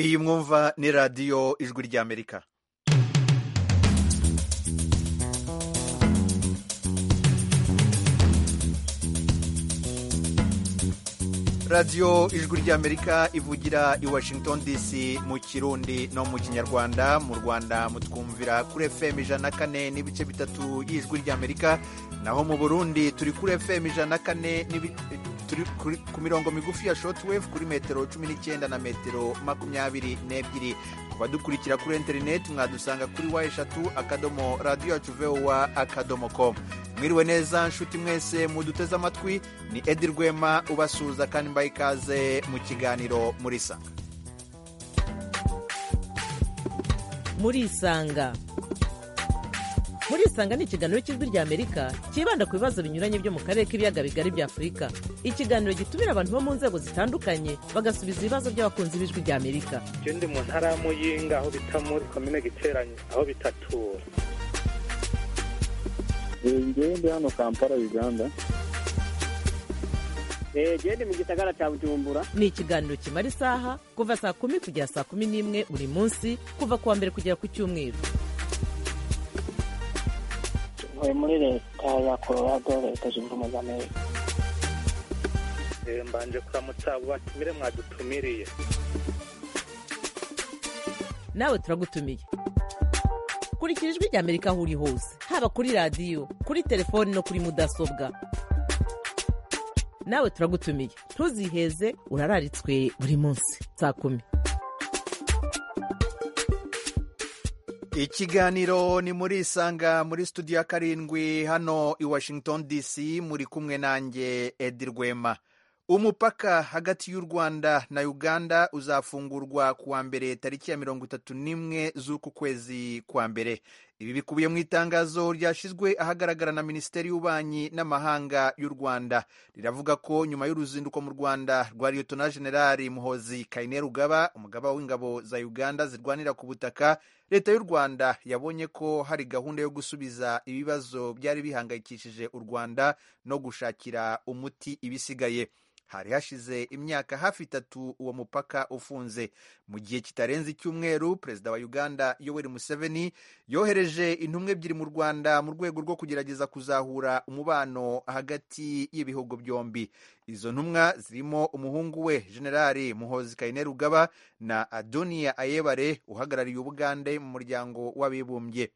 iyi mwumva ni radiyo ijwi ry'amerika radiyo ijwi ry'amerika ivugira i washington dc mu kirundi no mu kinyarwanda mu rwanda mutwumvira kuri fm ijana na kane n'ibice bitatu y'ijwi ry'amerika naho mu burundi turi kuri fm ijana na kane turi ku mirongo migufi ya shotwave kuri metero cumi n'icyenda na metero makumyabiri n'ebyiri ku badukurikira kuri interineti mwadusanga kuri wa eshatu akadomo radiyo yacu vowa akadomo komu mwiriwe neza nshuti mwese muduteze amatwi ni edi rwema ubasuhuza kandi mbaye ikaze mu kiganiro muri isanga muri isanga muri isanga ni ikiganiro cy'ijwi ry'amerika cyibanda ku bibazo binyuranye byo mu karere k'ibiyaga bigari bya afurika ikiganiro gitumira abantu bo mu nzego zitandukanye bagasubiza ibibazo by'abakunzi b'ijwi ry'amerika iyo ndi mu ntara ya muyinga aho bita muri komine giteranye aho bitatura ngewe ndi hano kampala uganda genda mu gisagara cya bujumbura ni ikiganiro kimara isaha kuva saa kumi kugera saa kumi n'imwe buri munsi kuva ku wa mbere kugera ku cyumweru tuvuye muri leta ya colorado leta zunze ubumwe za amerika mbanje kuramutsa abo batumire mwadutumiriye nawe turagutumiye kurikira ijwi rya amerika aho uri hose haba kuri radiyo kuri telefoni no kuri mudasobwa nawe turagutumiye ntuziheze urararitswe buri munsi saa kumi ikiganiro ni muri isanga muri studio ya karindwi hano i washington dc muri kumwe nanjye edi rwema umupaka hagati y'u rwanda na uganda uzafungurwa ku wa mbere tariki ya mirongo itatu n'imwe z'uku kwezi kwa mbere ibi bikubiye mu itangazo ryashyizwe ahagaragara na minisiteri y'ububanyi n'amahanga y'u rwanda riravuga ko nyuma y'uruzinduko mu rwanda rwa liyotona generali muhozi kayine rugaba umugaba w'ingabo za uganda zirwanira ku butaka leta y'u rwanda yabonye ko hari gahunda yo gusubiza ibibazo byari bihangayikishije u rwanda no gushakira umuti ibisigaye hari hashize imyaka hafi itatu uwo mupaka ufunze mu gihe kitarenze icyumweru perezida wa uganda yoweri museveni yohereje intumwa ebyiri mu rwanda mu rwego rwo kugerageza kuzahura umubano hagati y'ibihugu byombi izo ntumwa zirimo umuhungu we generali muhozi kayine rugaba na adoniya ayebare uhagarariye ubugande mu muryango w'abibumbye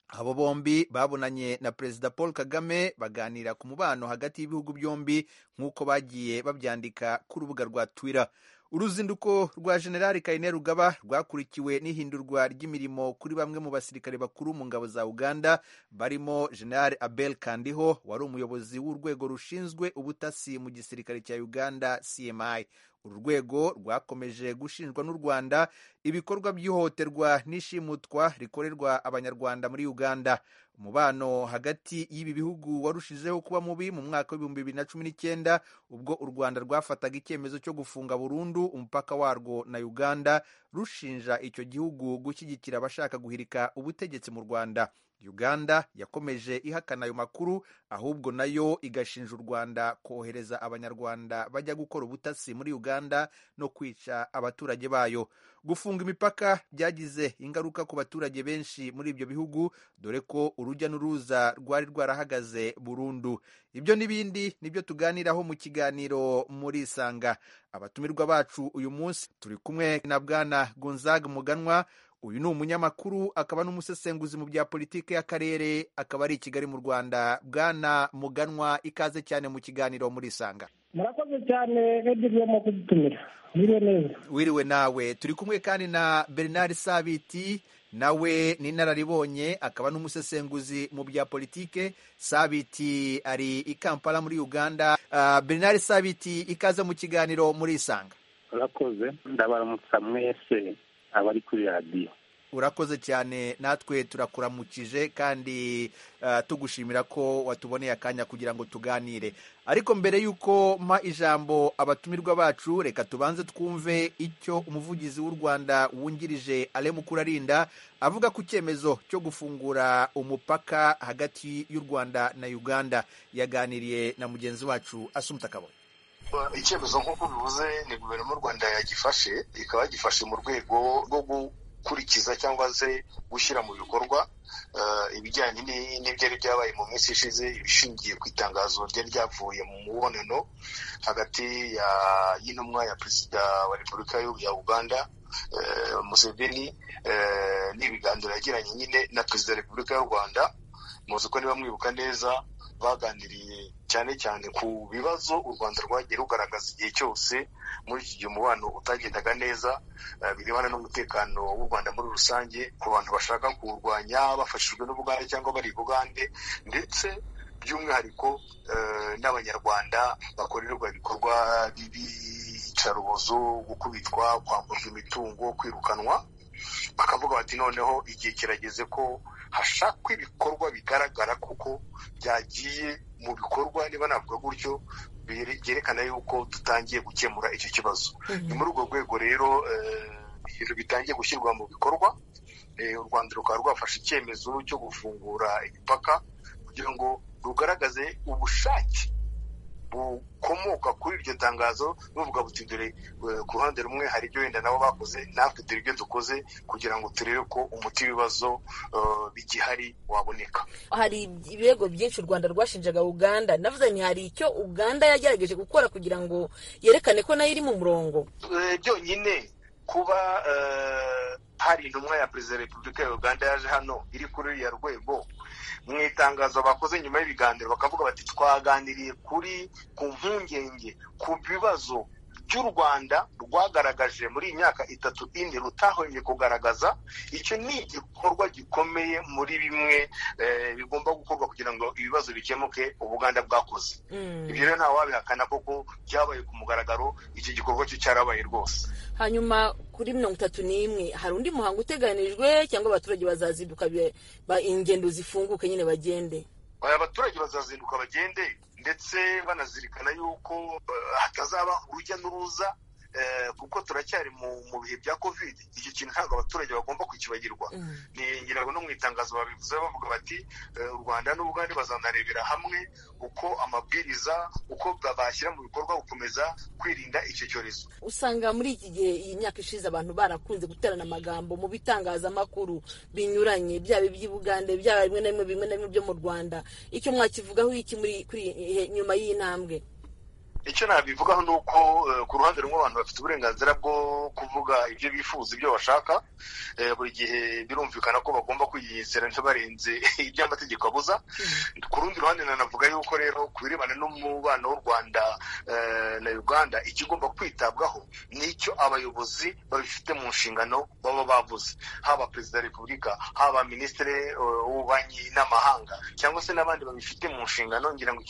abo bombi babonanye na perezida paul kagame baganira ku mubano hagati y'ibihugu byombi nk'uko bagiye babyandika ku rubuga rwa twitter uruzinduko rwa generali kayine rugaba rwakurikiwe n'ihindurwa ry'imirimo kuri bamwe mu basirikare bakuru mu ngabo za uganda barimo generali abel kandiho wari umuyobozi w'urwego rushinzwe ubutasi mu gisirikare cya uganda cmi uru rwego rwakomeje gushinjwa n'u rwanda ibikorwa by'ihohoterwa n'ishimutwa rikorerwa abanyarwanda muri uganda umubano hagati y'ibi bihugu warushijeho kuba mubi mu mwaka w'ibihumbi bibiri na cumi n'icyenda ubwo u rwanda rwafataga icyemezo cyo gufunga burundu umupaka warwo na uganda rushinja icyo gihugu gushyigikira abashaka guhirika ubutegetsi mu rwanda uganda yakomeje ihakana ayo makuru ahubwo nayo igashinja u rwanda kohereza abanyarwanda bajya gukora ubutasi muri uganda no kwica abaturage bayo gufunga imipaka byagize ingaruka ku baturage benshi muri ibyo bihugu dore ko urujya n'uruza rwari rwarahagaze burundu ibyo n'ibindi nibyo tuganiraho mu kiganiro muri isanga abatumirwa bacu uyu munsi turi kumwe na bwana gonzaga muganwa uyu ni umunyamakuru akaba n'umusesenguzi mu bya politiki y'akarere akaba ari i kigali mu rwanda bwana muganwa ikaze cyane mu kiganiro muri isanga murakoze cyane edwin wo kudutumira wiriwe neza wiriwe nawe turi kumwe kandi na bernard sabiti nawe ni inararibonye akaba n'umusesenguzi mu bya politiki sabiti ari i kampala muri uganda uh, bernard sabiti ikaze mu kiganiro muri isanga murakoze ndabaramutsa mwese abari kuri radiyo urakoze cyane natwe turakuramukije kandi uh, tugushimira ko watuboneye akanya kugira ngo tuganire ariko mbere y'uko mpa ijambo abatumirwa bacu reka tubanze twumve icyo umuvugizi w'u rwanda wungirije ale mukurarinda avuga ku cyemezo cyo gufungura umupaka hagati y'u rwanda na uganda yaganiriye na mugenzi wacu asumta kabone icyemezo nk'uko bivuze ni guverinoma y'u rwanda yagifashe ikaba yagifashe mu rwego rwo gukurikiza cyangwa se gushyira mu bikorwa ibijyanye n'ibyari byabaye mu minsi ishize ishingiye ku itangazo ryari ryavuye mu mubonano hagati y'intumwa ya perezida wa repubulika ya uganda museveni n'ibiganiro yagiranye nyine na perezida wa repubulika y'u rwanda muzi ko niba mwibuka neza baganiriye cyane cyane ku bibazo u rwanda rwagiye rugaragaza igihe cyose muri iki gihe umubano utagendaga neza birebana n'umutekano w'u rwanda muri rusange ku bantu bashaka kuwurwanya bafashijwe n'ubugande cyangwa bari bugande ndetse by'umwihariko n'abanyarwanda bakorerwa ibikorwa by'iyicarubozo gukubitwa kwamburwa imitungo kwirukanwa bakavuga bati noneho igihe kirageze ko hashakwa ibikorwa bigaragara kuko byagiye mu bikorwa niba navuga gutyo byerekana yuko dutangiye gukemura icyo kibazo ni muri urwo rwego rero ibintu bitangiye gushyirwa mu bikorwa u rwanda rukaba rwafashe icyemezo cyo gufungura imipaka kugira ngo rugaragaze ubushake bukomoka kuri iryo tangazo buvuga buti dore ku ruhande rumwe hari ibyo wenda nabo bakoze natwe dore ibyo dukoze kugira ngo turebe ko umuti w'ibibazo bigihari waboneka hari ibirego byinshi u rwanda rwashinjaga uganda navuze ni hari icyo uganda yagerageje gukora kugira ngo yerekane ko nayo iri mu murongo byonyine kuba hari intumwa ya perezida wa repubulika ya uganda yaje hano iri kuri uriya rwego mu itangazo bakoze nyuma y'ibiganiro bakavuga bati twaganiriye kuri ku mpungenge ku bibazo by'u rwanda rwagaragaje muri iyi myaka itatu ine rutahwemye kugaragaza icyo ni igikorwa gikomeye muri bimwe bigomba gukorwa kugira ngo ibibazo bikemuke ubuganda bwakoze ibyo rero nta wabihakana koko byabaye ku mugaragaro iki gikorwa cyo cyarabaye rwose hanyuma kuri mirongo itatu n'imwe hari undi muhango uteganijwe cyangwa abaturage bazazinduka ingendo zifunguke nyine bagende abaturage bazazinduka bagende ndetse banazirikana yuko hatazaba urujya n'uruza kuko turacyari mu bihe bya kovide icyo kintu ntabwo abaturage bagomba kukibagirwa ni ingirago no mu itangazo babivuze bavuga bati u rwanda n'ubugande bazanarebera hamwe uko amabwiriza uko bashyira mu bikorwa gukomeza kwirinda icyo cyorezo usanga muri iki gihe iyi myaka ishize abantu barakunze guterana amagambo mu bitangazamakuru binyuranye byaba iby'ubugande byaba bimwe na bimwe bimwe na bimwe byo mu rwanda icyo mwakivugaho iki kuri nyuma y'iyi ntambwe icyo nabivugaho ni uko ku ruhande rumwe abantu bafite uburenganzira bwo kuvuga ibyo bifuza ibyo bashaka buri gihe birumvikana ko bagomba kwiyizera ntibarenze ibyo amategeko abuza ku rundi ruhande nanavuga yuko rero ku birebana n'umubano w'u rwanda na uganda ikigomba kwitabwaho ni icyo abayobozi babifite mu nshingano baba bavuze haba perezida wa repubulika haba minisitiri w'ububanyi n'amahanga cyangwa se n'abandi babifite mu nshingano ngira ngo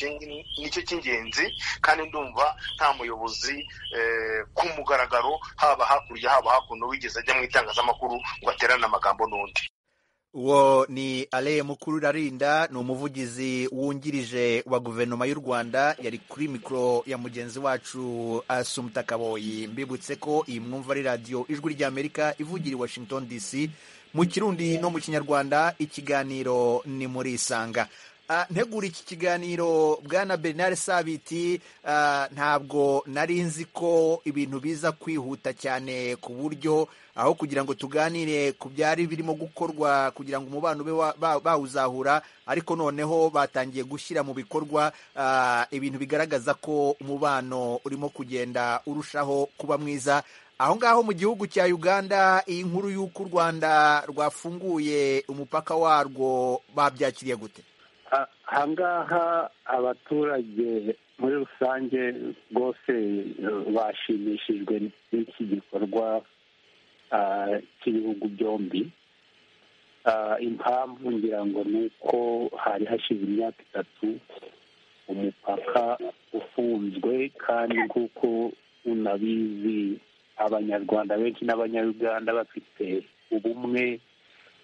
nicyo cy'ingenzi kandi ndumva nta muyobozi ku mugaragaro haba hakurya haba hakuno wigeze ajya mu itangazamakuru ngo aterane amagambo n'undi uwo ni ale mukuru urarinda ni umuvugizi wungirije wa guverinoma y'u rwanda yari kuri mikoro ya mugenzi wacu asumta kaboyi mbibutse ko iyi mwumva ari radiyo ijwi ry'amerika ivugira i washington dc mu kirundi no mu kinyarwanda ikiganiro ni muri isanga ntegura iki kiganiro bwana bernard sabiti ntabwo nari nzi ko ibintu biza kwihuta cyane ku buryo aho kugira ngo tuganire ku byari birimo gukorwa kugira ngo umubano ube bawuzahura ariko noneho batangiye gushyira mu bikorwa ibintu bigaragaza ko umubano urimo kugenda urushaho kuba mwiza aho ngaho mu gihugu cya uganda iyi nkuru y'uko u rwanda rwafunguye umupaka warwo babyakiriye gute ahangaha abaturage muri rusange rwose bashimishijwe n'iki gikorwa cy'ibihugu byombi impamvu ngira ngo ni uko hari hashize imyaka itatu umupaka ufunzwe kandi nk'uko unabizi abanyarwanda benshi n'abanyarwanda bafite ubumwe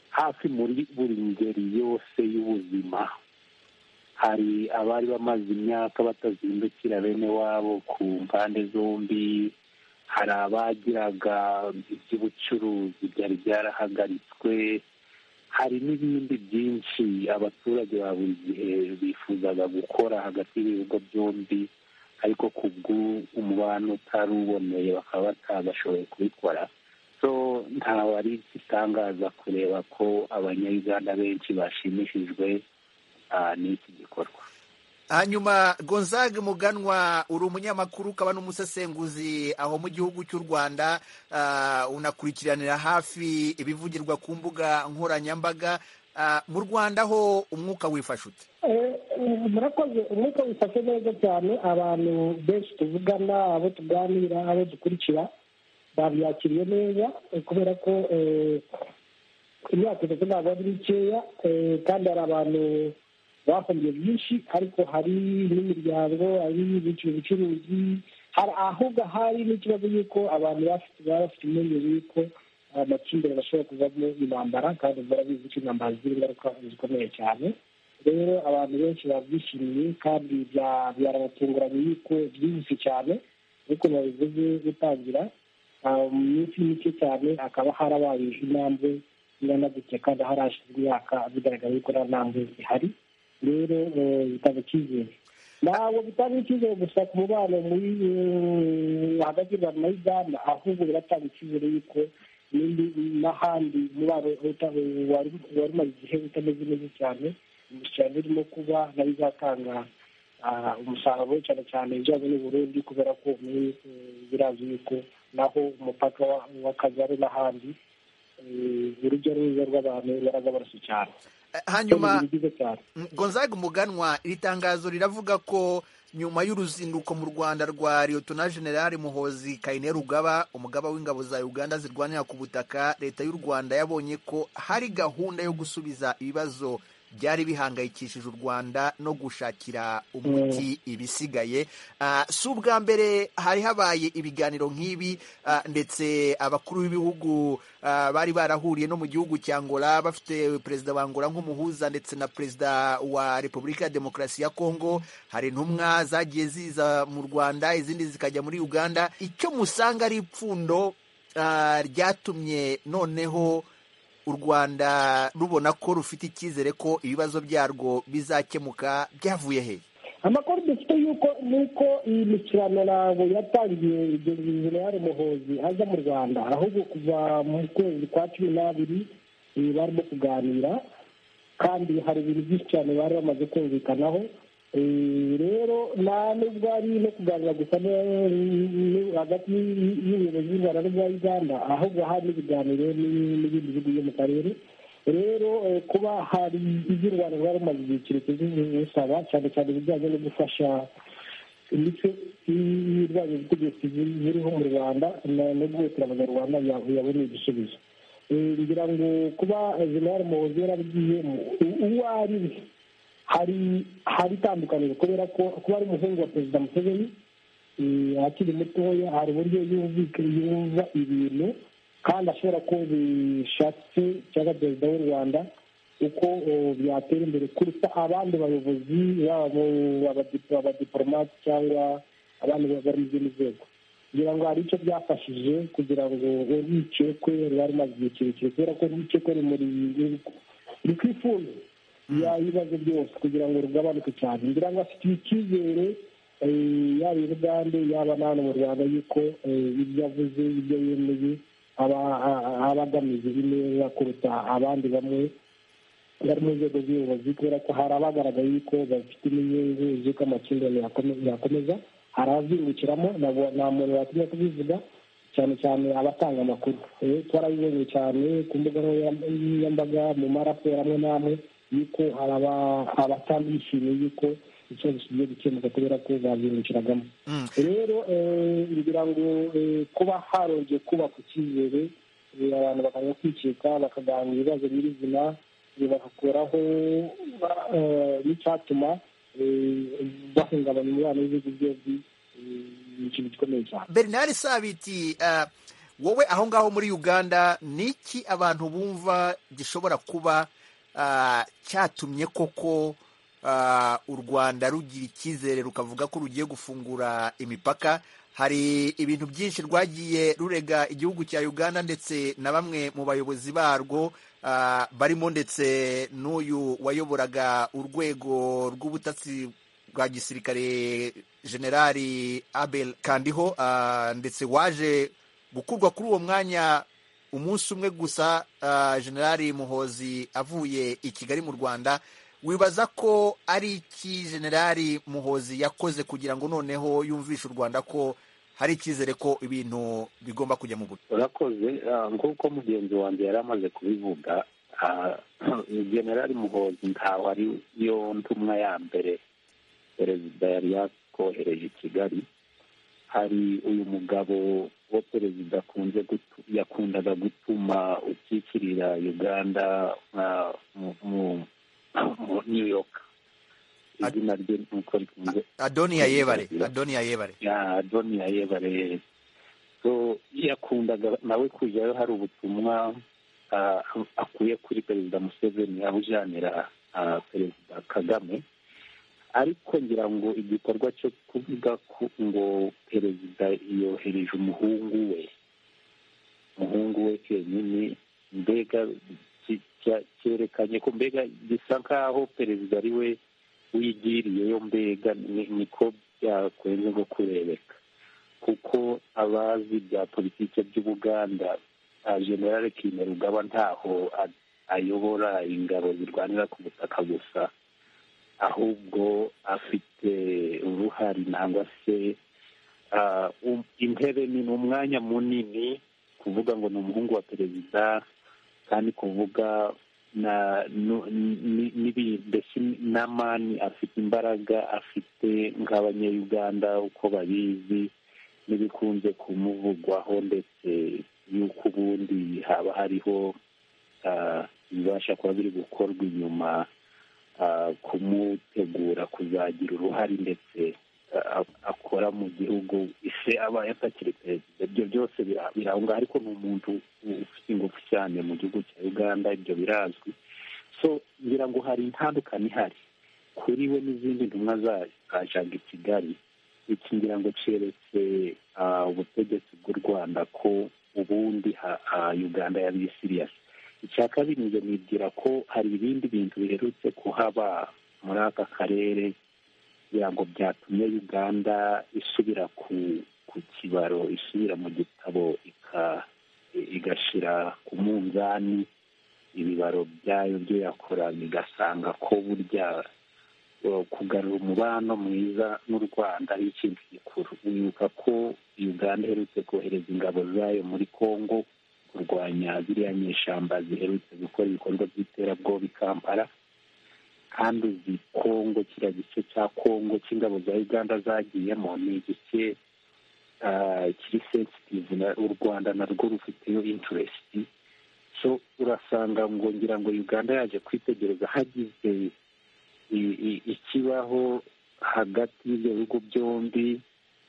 hafi muri buri ngeri yose y'ubuzima hari abari bamaze imyaka batazindukira bene wabo ku mpande zombi hari abagiraga iby'ubucuruzi byari byarahagaritswe hari n'ibindi byinshi abaturage ba buri gihe bifuzaga gukora hagati y'ibihugu byombi ariko ku bw'umubano utari uboneye bakaba batagashoboye kubikora so nta wari itangaza kureba ko abanyayuganda benshi bashimishijwe n'iki gikorwa hanyuma gonzaga muganwa uri umunyamakuru ukaba n'umusesenguzi aho mu gihugu cy'u rwanda unakurikiranira hafi ibivugirwa ku mbuga nkoranyambaga mu rwanda ho umwuka wifashe ute murakoze umwuka wifashe neza cyane abantu benshi tuvugana abo tuganira abo dukurikira babyakiriye neza kubera ko imyaka itatu ntabwo ari mikeya kandi hari abantu bafungiye byinshi ariko hari n'imiryango hari ubucuruzi hari ahubwo hari n'ikibazo y'uko abantu baba bafite impungenge y'uko amakimbirane ashobora kuvamo intambara kandi murabizi ko intambara zigira ingaruka zikomeye cyane rero abantu benshi babyishimiye kandi byarabatunguranye y'uko byihuse cyane ariko babivuze gutangira mu minsi mike cyane hakaba harabaye intambwe ziranaguke kandi harashize imyaka bigaragara yuko nta ntambwe zihari rero bitanga icyizere ntabwo bitanga icyizere gusa ku mubano muri hagati y'u rwanda na uganda ahubwo biratanga icyizere yuko n'ahandi umubano wari umaze igihe utameze neza cyane umushyirano urimo kuba nayo izatanga umusaruro cyane cyane ibijyanye n'uburundi kubera ko birazi yuko naho umupaka w'akagari n'ahandi urujya n'uruza rw'abantu baraza barasa cyane hanyuma gonzaga umuganwa iri tangazo riravuga ko nyuma y'uruzinduko mu rwanda rwa liyotona generale muhozi kayine rugaba umugaba w'ingabo za uganda zirwanira ku butaka leta y'u rwanda yabonye ko hari gahunda yo gusubiza ibibazo byari bihangayikishije u rwanda no gushakira umuti ibisigaye si ubwa mbere hari habaye ibiganiro nk'ibi ndetse abakuru b'ibihugu bari barahuriye no mu gihugu cya angola bafite perezida wa angola nk'umuhuza ndetse na perezida wa repubulika ya demokarasi ya kongo hari intumwa zagiye ziza mu rwanda izindi zikajya muri uganda icyo musanga ari ipfundo ryatumye noneho u rwanda rubona ko rufite icyizere ko ibibazo byarwo bizakemuka byavuye he amakuru dufite yuko nuko iyi mikirano ntabwo yatangiye generale muhozi aza mu rwanda ahubwo kuva mu kwezi kwa cumi n'abiri barimo kuganira kandi hari ibintu byinshi cyane bari bamaze kumvikanaho rero nta nubwo ari no kuganira gusa hagati y'ubuyobozi bw'u rwanda n'ubwa uganda ahubwo hari n'ibiganiro n'ibindi bihugu byo mu karere rero kuba hari iby'u rwanda rwari rumaze igihe kirekire bisaba cyane cyane ibijyanye no gufasha imico y'irwanya ubutegetsi ziriho mu rwanda no guhutira abanyarwanda yaboneye igisubizo ngira ngo kuba jenerali muhozi yarabigiyemo uwo ari we hari hari itandukaniro kubera ko kuba ari umuhungu wa perezida museveni akiri mutoya hari uburyo yumva ibintu kandi ashobora ko bishatse cyangwa perezida w'u rwanda uko byatera imbere kuruta abandi bayobozi yaba abadiporomati cyangwa abandi bari mu zindi nzego kugira ngo hari icyo byafashije kugira ngo urwikekwe ruba rumaze igihe kirekire kubera ko urwikekwe rumuri ruri ku ifundo ibibazo byose kugira ngo rugabanuke cyane ngira ngo afite icyizere yaba i bugande yaba n'ahantu mu rwanda yuko ibyo avuze ibyo yemeye aba agamije neza kuruta abandi bamwe bari mu nzego z'ubuyobozi kubera ko hari abagaragaye yuko bafite inyungu z'uko amakimbirane yakomeza hari abazungukiramo nta muntu watinya kubivuga cyane cyane abatanga amakuru twarabibonye cyane ku mbuga nkoranyambaga mu maraporo amwe n'amwe yuko abatambishimiye yuko ikibazo kigiye gukemuka kubera ko bazungukiragamo rero ngira ngo kuba harongeye kubaka icyizere abantu bakajya kwikeka bakaganira ibibazo nyirizina bagakuraho n'icyatuma bahungabanya umubano w'ibihugu byombi ni ikintu gikomeye cyane bernard sabiti wowe aho ngaho muri uganda ni iki abantu bumva gishobora kuba cyatumye koko u rwanda rugira icyizere rukavuga ko rugiye gufungura imipaka hari ibintu byinshi rwagiye rurega igihugu cya uganda ndetse na bamwe mu bayobozi barwo barimo ndetse n'uyu wayoboraga urwego rw'ubutasi rwa gisirikare generali abel kandiho uh, ndetse waje gukurwa kuri uwo mwanya umunsi umwe gusa uh, generali muhozi avuye i kigali mu rwanda wibaza ko ari iki generali muhozi yakoze kugira ngo noneho yumvishe u rwanda ko hari icyizere ko ibintu bigomba kujya mu buryo urakoze nk'uko mugenzi wanjye yari amaze kubivuga generali muhozi ntawe ari yo ntumwa ya mbere perezida yari yakohereje i kigali hari uyu mugabo wo perezida yakundaga gutuma ukikirira uganda mu new york izina rye nuko rikunze adoniya yebare adoniya yebare adoniya yebare so yakundaga nawe kujyayo hari ubutumwa akuye kuri perezida museveni abujanira perezida kagame ariko ngira ngo igikorwa cyo kuvuga ngo perezida yohereje umuhungu we umuhungu we kenyine mbega cyerekanye ko mbega gisa nk'aho perezida ari we wigiriyeyo mbega niko byakwenze nko kurebeka kuko abazi bya politiki by'ubuganda generale kimerugaba ntaho ayobora ingabo zirwanira ku butaka gusa ahubwo afite uruhare nangwa se intebe ni umwanya munini kuvuga ngo ni umuhungu wa perezida kandi kuvuga mbese n'amani afite imbaraga afite nk'abanyayuganda uko babizi n'ibikunze kumuvugwaho ndetse y'uko ubundi haba hariho ibibasha kuba biri gukorwa inyuma kumutegura kuzagira uruhare ndetse akora mu gihugu ise aba yatakiri perezida ibyo byose birahunga ariko ni umuntu ufite ingufu cyane mu gihugu cya uganda ibyo birazwi so ngira ngo hari intandukanye ihari kuri we n'izindi ntumwa zajaga i kigali iki ngira ngo keretse ubutegetsi bw'u rwanda ko ubundi uganda yabiye siriyasi icya kabiri njye nibwira ko hari ibindi bintu biherutse kuhaba muri aka karere kugira ngo byatumye uganda isubira ku kibaro isubira mu gitabo igashyira ku munzani ibibaro byayo byo yakora bigasanga ko burya kugarura umubano mwiza n'u rwanda ari ikintu gikuru wibuka ko uganda iherutse kohereza ingabo zayo muri congo kurwanya ziriya nyeshyamba ziherutse gukora ibikorwa by'iterabwoba i kampala kandi uzi kongo kiriya gice cya kongo cy'ingabo za uganda zagiyemo ni igice kiri sensitivu u rwanda narwo rufiteyo inturesiti so urasanga ngo ngira ngo uganda yaje kwitegereza hagize ikibaho hagati y'ibyo bihugu byombi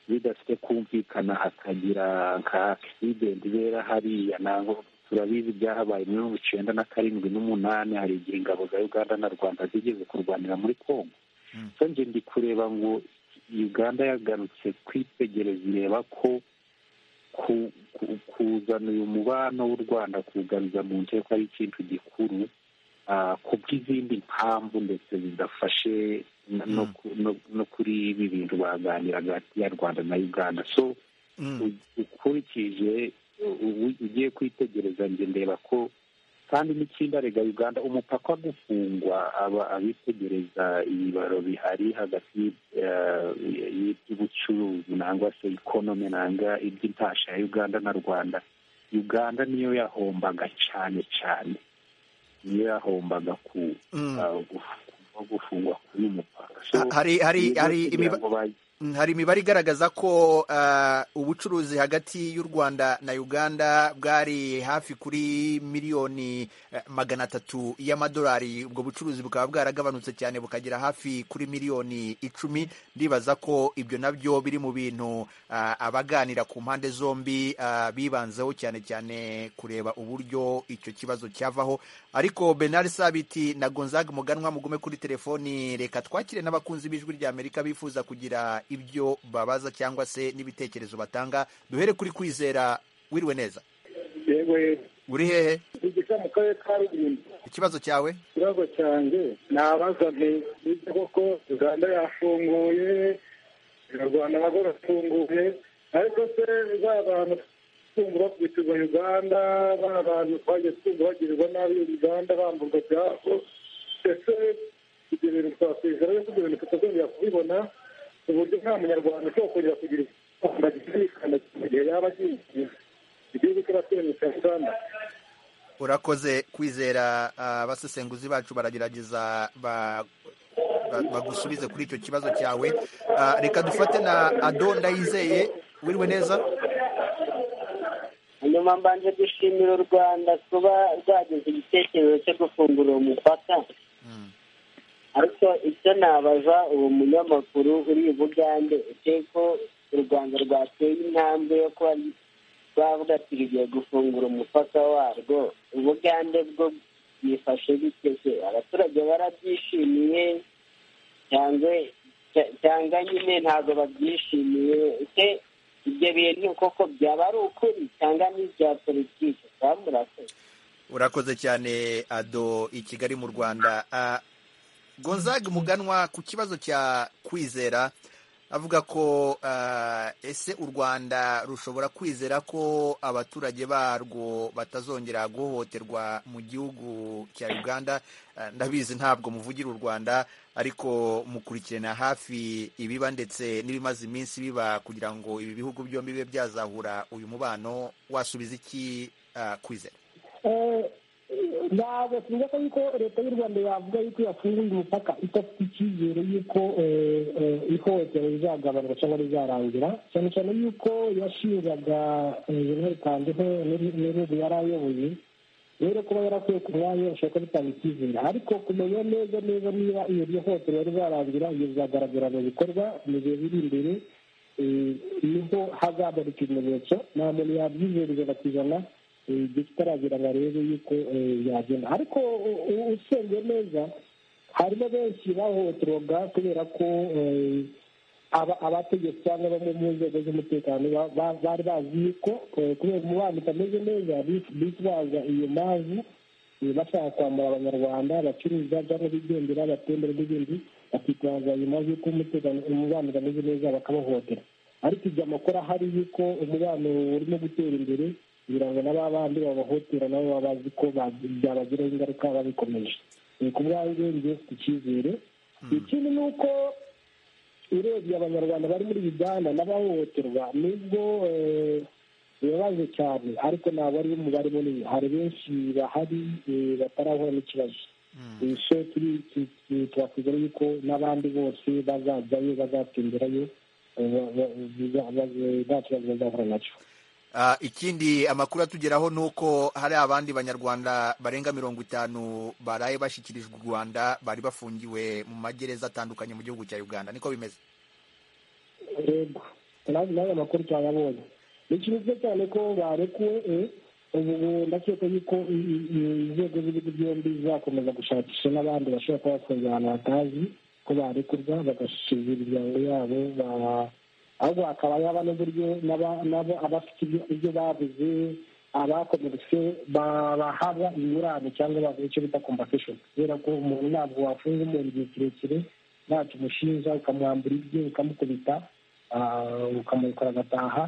bidafite kumvikana hakagira nka akisidenti ibera hariya ntabwo turabizi byahabaye muri mirongo icyenda na karindwi n'umunani hari igihe ingabo za uganda na rwanda zigeze kurwanira muri congo so nge ndi kureba ngo uganda yagarutse kwitegereza ireba ko kuzana uyu mubano w'u rwanda kuwugaruza mu nce ko ari ikintu gikuru ku bw'izindi mpamvu ndetse zidafashe no kuri ibi bintu baganiraga hagati ya rwanda na uganda so ukurikije ugiye kwitegereza njye ndeba ko kandi n'ikindi arega uganda umupaka gufungwa aba abitegereza ibibaro bihari hagati y'iby'ubucuruzi nangwa se ikonomi nanga iby'intasha ya uganda na rwanda uganda niyo yahombaga cyane cyane niyo yahombaga ku gufungwa kuri mupaka hari imibare igaragaza ko ubucuruzi hagati y'u rwanda na uganda bwari hafi kuri miliyoni magana atatu y'amadolari ubwo bucuruzi bukaba bwaragabanutse cyane bukagera hafi kuri miliyoni icumi ndibaza ko ibyo nabyo biri mu bintu abaganira ku mpande zombi bibanzeho cyane cyane kureba uburyo icyo kibazo cyavaho ariko benari sabiti na gonzaga muganwa mugume kuri telefoni reka twakire n'abakunzi b'ijwi ry'amerika bifuza kugira ibyo babaza cyangwa se n'ibitekerezo batanga duhere kuri kwizera wiriwe neza yewe uri hehe igice mu karere ka rulindo ikibazo cyawe ikibazo cyanjye nabaza nti ibyo koko uganda yafunguye rwanda nabwo bafunguye ariko se ba bantu twumva bakubitwa uganda ba bantu twagiye twumva bagirirwa nabi uganda bamburwa ibyabo ndetse ibyo bintu twakwizera yuko ibyo bintu tutazongera kubibona ku buryo nta munyarwanda ushobora kongera kugira icyumba gikirikana mu gihe yaba agiye igihugu cy'abaturanyi cya uganda urakoze kwizera abasesenguzi bacu baragerageza bagusubize kuri icyo kibazo cyawe reka dufate na ado ndayizeye wiriwe neza nyuma mbanje gushimira u rwanda kuba rwageze igitekerezo cyo gufungura uwo mupaka ariko icyo nabaza uwo munyamakuru uri ibugande ko u rwanda rwateye intambwe yo kuba bavuga ati rugiye gufungura umupaka warwo ubugande bwo bwifashe biteze abaturage barabyishimiye cyangwa nyine ntabwo babyishimiye ibyo bintu koko byaba ari ukuri cyangwa ni ibya politiki cyangwa murakoze urakoze cyane ado i kigali mu rwanda gonzaga muganwa ku kibazo cya kwizera avuga ko ese u rwanda rushobora kwizera ko abaturage barwo batazongera guhohoterwa mu gihugu cya uganda ndabizi ntabwo muvugira u rwanda ariko mukurikirana hafi ibiba ndetse n'ibimaze iminsi biba kugira ngo ibi bihugu byombi bibe byazahura uyu mubano wasubiza iki kwizera ntabwo tuvuga ko yuko leta y'u rwanda yavuga yuko yafunguye umupaka idafite icyizere y'uko ihohotera rizagabanuka cyangwa rizarangira cyane cyane y'uko yashinjaga jenerali kandiho n'ibihugu yari ayoboye rero kuba yarakwiye ku mwanya ushaka gutanga icyizere ariko kumenya neza neza niba iyo rihohotera rizarangira iyo bizagaragara mu bikorwa mu gihe biri imbere niho hazagarika ibimenyetso nta muntu yabyizera ijana ku ijana bitaragira ngo arebe yuko yagenda ariko usengeye neza harimo benshi bahohoterwaga kubera ko abategetsi cyangwa bamwe mu nzego z'umutekano bari bazi yuko kubera umubano utameze neza bitwaza iyo mpamvu bashaka kwambara abanyarwanda bacuruza cyangwa bigendera batembera n'ibindi bakitwaza iyo mpamvu y'uko umubano utameze neza bakabahohotera ariko ibyo amakuru ahari yuko umubano urimo gutera imbere kugira ngo n'aba bandi babahotera nabo baba bazi ko byabagiraho ingaruka babikomeje ni ku bwanjye njye mfite icyizere ikindi ni uko urebye abanyarwanda bari muri uganda n'abahohoterwa nibwo bibabaje cyane ariko ntabwo ari umubare munini hari benshi bahari batarahura n'ikibazo so twakwizera yuko n'abandi bose bazajyayo bazatsindirayo nta kibazo bazahura nacyo ikindi amakuru atugeraho ni uko hari abandi banyarwanda barenga mirongo itanu baraye bashyikirijwe u rwanda bari bafungiwe mu magereza atandukanye mu gihugu cya uganda niko bimeze yego nawe amakuru twayabonye ni cyiza cyane ko barekuwe ubu ndakeka yuko inzego z'ibihugu byombi zizakomeza gushakisha n'abandi bashobora kuba bafunze ahantu batazi ko barekurwa bagashyikirizwa imiryango yabo ahubwo hakaba yaba n'uburyo nabo abafite ibyo babuze abakomeretse bahabwa ingurane cyangwa bavuga icyo bita kompakishoni kubera ko umuntu ntabwo wafunga umuntu igihe kirekire ntacyo umushinja ukamwambura ibye ukamukubita ukamurikora agataha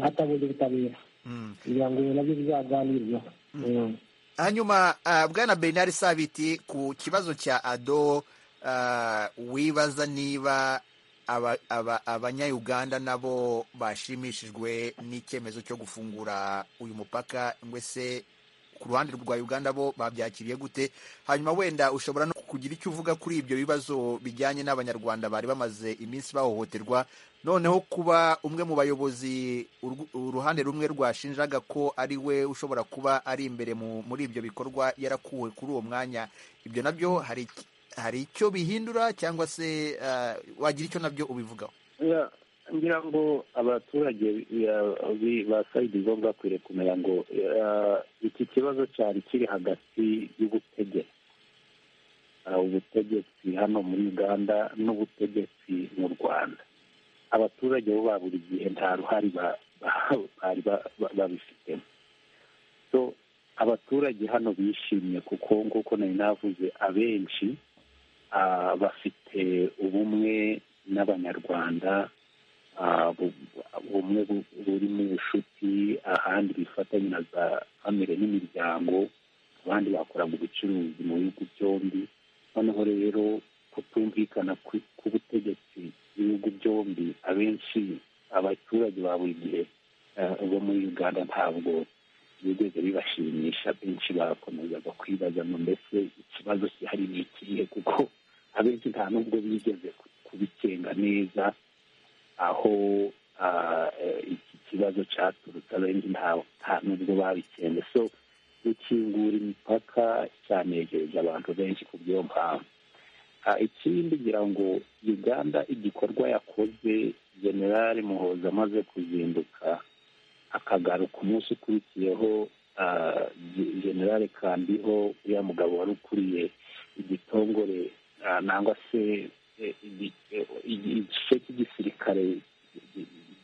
atabonye ubutabera kugira ngo nabyo bizaganirweho hanyuma bwana bernard sabiti ku kibazo cya ado wibaza niba abanyayuganda nabo bashimishijwe n'icyemezo cyo gufungura uyu mupaka se ku ruhande rwa uganda bo babyakiriye gute hanyuma wenda ushobora no kugira icyo uvuga kuri ibyo bibazo bijyanye n'abanyarwanda bari bamaze iminsi bahohoterwa noneho kuba umwe mu bayobozi uruhande rumwe rwashinjaga ko ari we ushobora kuba ari imbere muri ibyo bikorwa yarakuwe kuri uwo mwanya ibyo nabyo hari hari icyo bihindura cyangwa se wagira icyo nabyo ubivugaho ngira ngo abaturage basayidi bo bakwiriye kumenya ngo iki kibazo cyari kiri hagati y'ubutegetsi ubutegetsi hano muri uganda n'ubutegetsi mu rwanda abaturage bo ba buri gihe nta ruhare bari babifitemo abaturage hano bishimye kuko nk'uko nari navuze abenshi bafite ubumwe n'abanyarwanda ubumwe burimo ubucuti ahandi bifatanya na za famire n'imiryango abandi bakoraga ubucuruzi mu bihugu byombi noneho rero kutumvikana k'ubutegetsi bw'ibihugu byombi abenshi abaturage ba buri gihe bo muri uganda ntabwo bigeze bibashimisha benshi bakomezaga kwibaza ngo mbese ikibazo gihari ni ikihe kuko abenshi nta n'ubwo bigeze kubikenga neza aho iki kibazo cyaturutse abenshi nta n'ubwo babikende so gukingura imipaka cyanejeje abantu benshi ku bw'iyo mpamvu ikindi ngira ngo uganda igikorwa yakoze generale muhoza amaze kuzinduka akagaruka umunsi ukurikiyeho generale kambiho uriya mugabo wari ukuriye igitongore nangwa se igice cy'igisirikare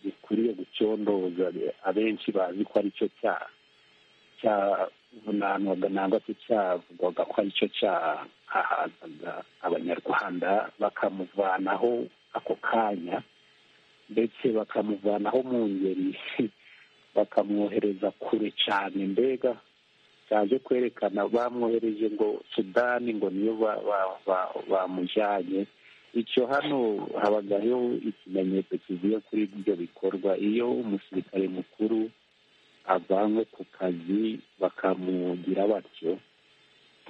gikwiye gucondoza abenshi bazi ko aricyo cyaha cyavunanwaga nangwa se cyavugwaga ko aricyo cyahahazaga abanyarwanda bakamuvanaho ako kanya ndetse bakamuvanaho mu ngeri bakamwohereza kure cyane mbega byaje kwerekana bamwohereje ngo sudani ngo niyo bamujyanye icyo hano habagaho ikimenyetso kivuye kuri ibyo bikorwa iyo umusirikare mukuru avanywe ku kazi bakamugira batyo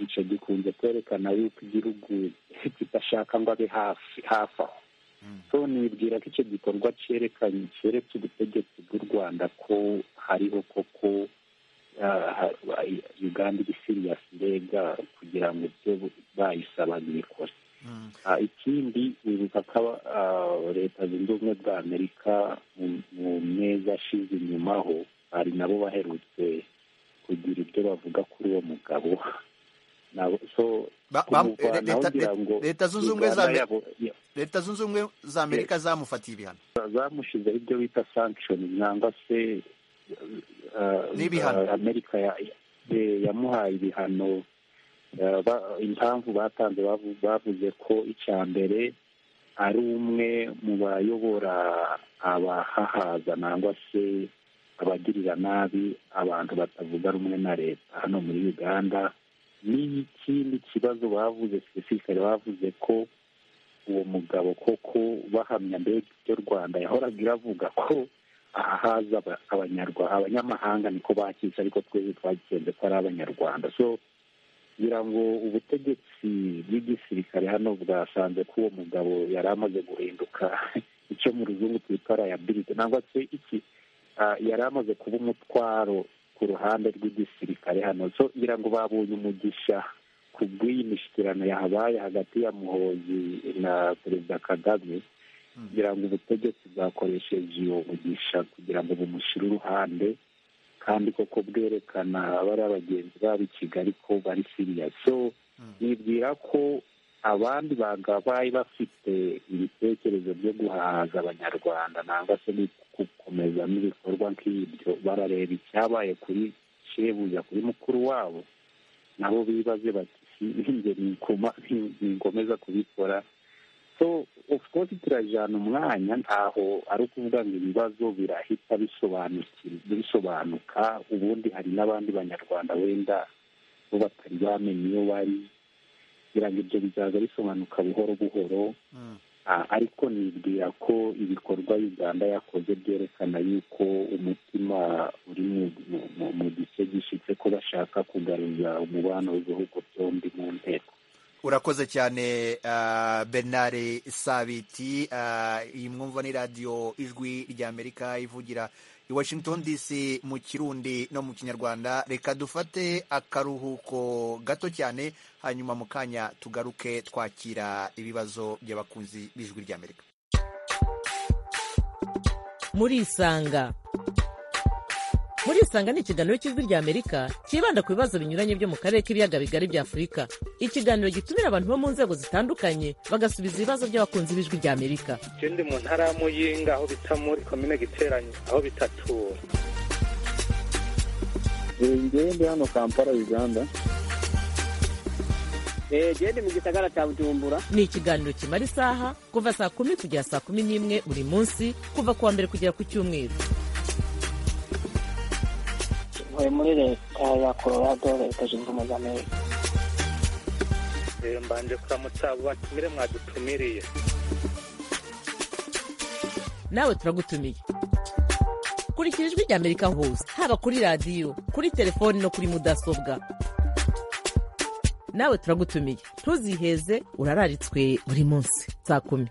icyo gikunze kwerekana yuko igihugu kidashaka ngo abe hafi hafi aho so nibwira ko icyo gikorwa cyerekanye keretse ubutegetsi bw'u rwanda ko hariho koko uganda iri siriyasi mbega kugira ngo ibyo bayisabaga ibikore ikindi wibuka ko leta zunze ubumwe bwa amerika mu meza ashize inyumaho hari nabo baherutse kugira ibyo bavuga kuri uwo mugabo leta zunze ubumwe za amerika zamufatiye ibihano zamushyizeho ibyo bita sankishoni nangwa se amerika yamuhaye ibihano impamvu batanze bavuze ko icya mbere ari umwe mu bayobora abahahaza nangwa se abagirira nabi abantu batavuga rumwe na leta hano muri uganda n'ikindi kibazo bavuze sipesifikari bavuze ko uwo mugabo koko bahamya mbega ibyo rwanda yahoraga iravuga ko ahahaza abanyarwanda abanyamahanga niko bakisha ariko twese twagikenze ko ari abanyarwanda so kugira ngo ubutegetsi bw'igisirikare hano bwasanze ko uwo mugabo yari amaze guhinduka icyo mu ruzungu twita rayabilite nangwa se iki yari amaze kuba umutwaro ku ruhande rw'igisirikare hano so ngira ngo babonye umugisha ku bw'iyi mishyikirano yahabaye hagati ya muhozi na perezida kagame kugira ngo ubutegetsi bwakoresheje uwo mugisha kugira ngo bumushyire uruhande kandi koko bwerekana bari abagenzi babo i kigali ko bari siriya so nibwira ko abandi bagabaye bafite ibitekerezo byo guhaza abanyarwanda nangwa se gukomeza n'ibikorwa nk'ibyo barareba icyabaye kuri kirebuja kuri mukuru wabo nabo bibaze bati ninjye ningomeza kubikora so of course turajyana umwanya ntaho ari ukuvuga ngo ibibazo birahita bisobanuka ubundi hari n'abandi banyarwanda wenda bo batari bamenye iyo bari kugira ngo ibyo bizaza bisobanuka buhoro buhoro ariko nibwira ko ibikorwa uganda yakoze byerekana yuko umutima uri mu gice gishyitse ko bashaka kugaruza umubano w'ibihugu byombi mu nteko urakoze cyane bernard sabiti iyi mwumva ni radiyo ijwi ry'amerika ivugira i washington dc mu kirundi no mu kinyarwanda reka dufate akaruhuko gato cyane hanyuma mu kanya tugaruke twakira ibibazo by'abakunzi b'ijwi ry'amerika murisanga murisanga ni ikiganiro cy'ijwi ry'amerika cyibanda ku bibazo binyuranye byo mu karere k'ibiyaga bigari bya afurika ikiganiro gitumira abantu bo mu nzego zitandukanye bagasubiza ibibazo by'abakunzi b'ijwi ry'amerika ikindi mu ntara ya muyinga aho bita muri komine giteranye aho bita tura ngende hano kampala uganda gende mu gisagara cya bujumbura ni ikiganiro kimara isaha kuva saa kumi kugera saa kumi n'imwe buri munsi kuva ku wa mbere kugera ku cyumweru muri leta ya colorado leta zunze ubumwe za amerika mbanje kuramutsa abo batumire mwadutumiriye nawe turagutumiye kurikira ijwi ry'amerika hose haba kuri radiyo kuri telefoni no kuri mudasobwa nawe turagutumiye ntuziheze urararitswe buri munsi saa kumi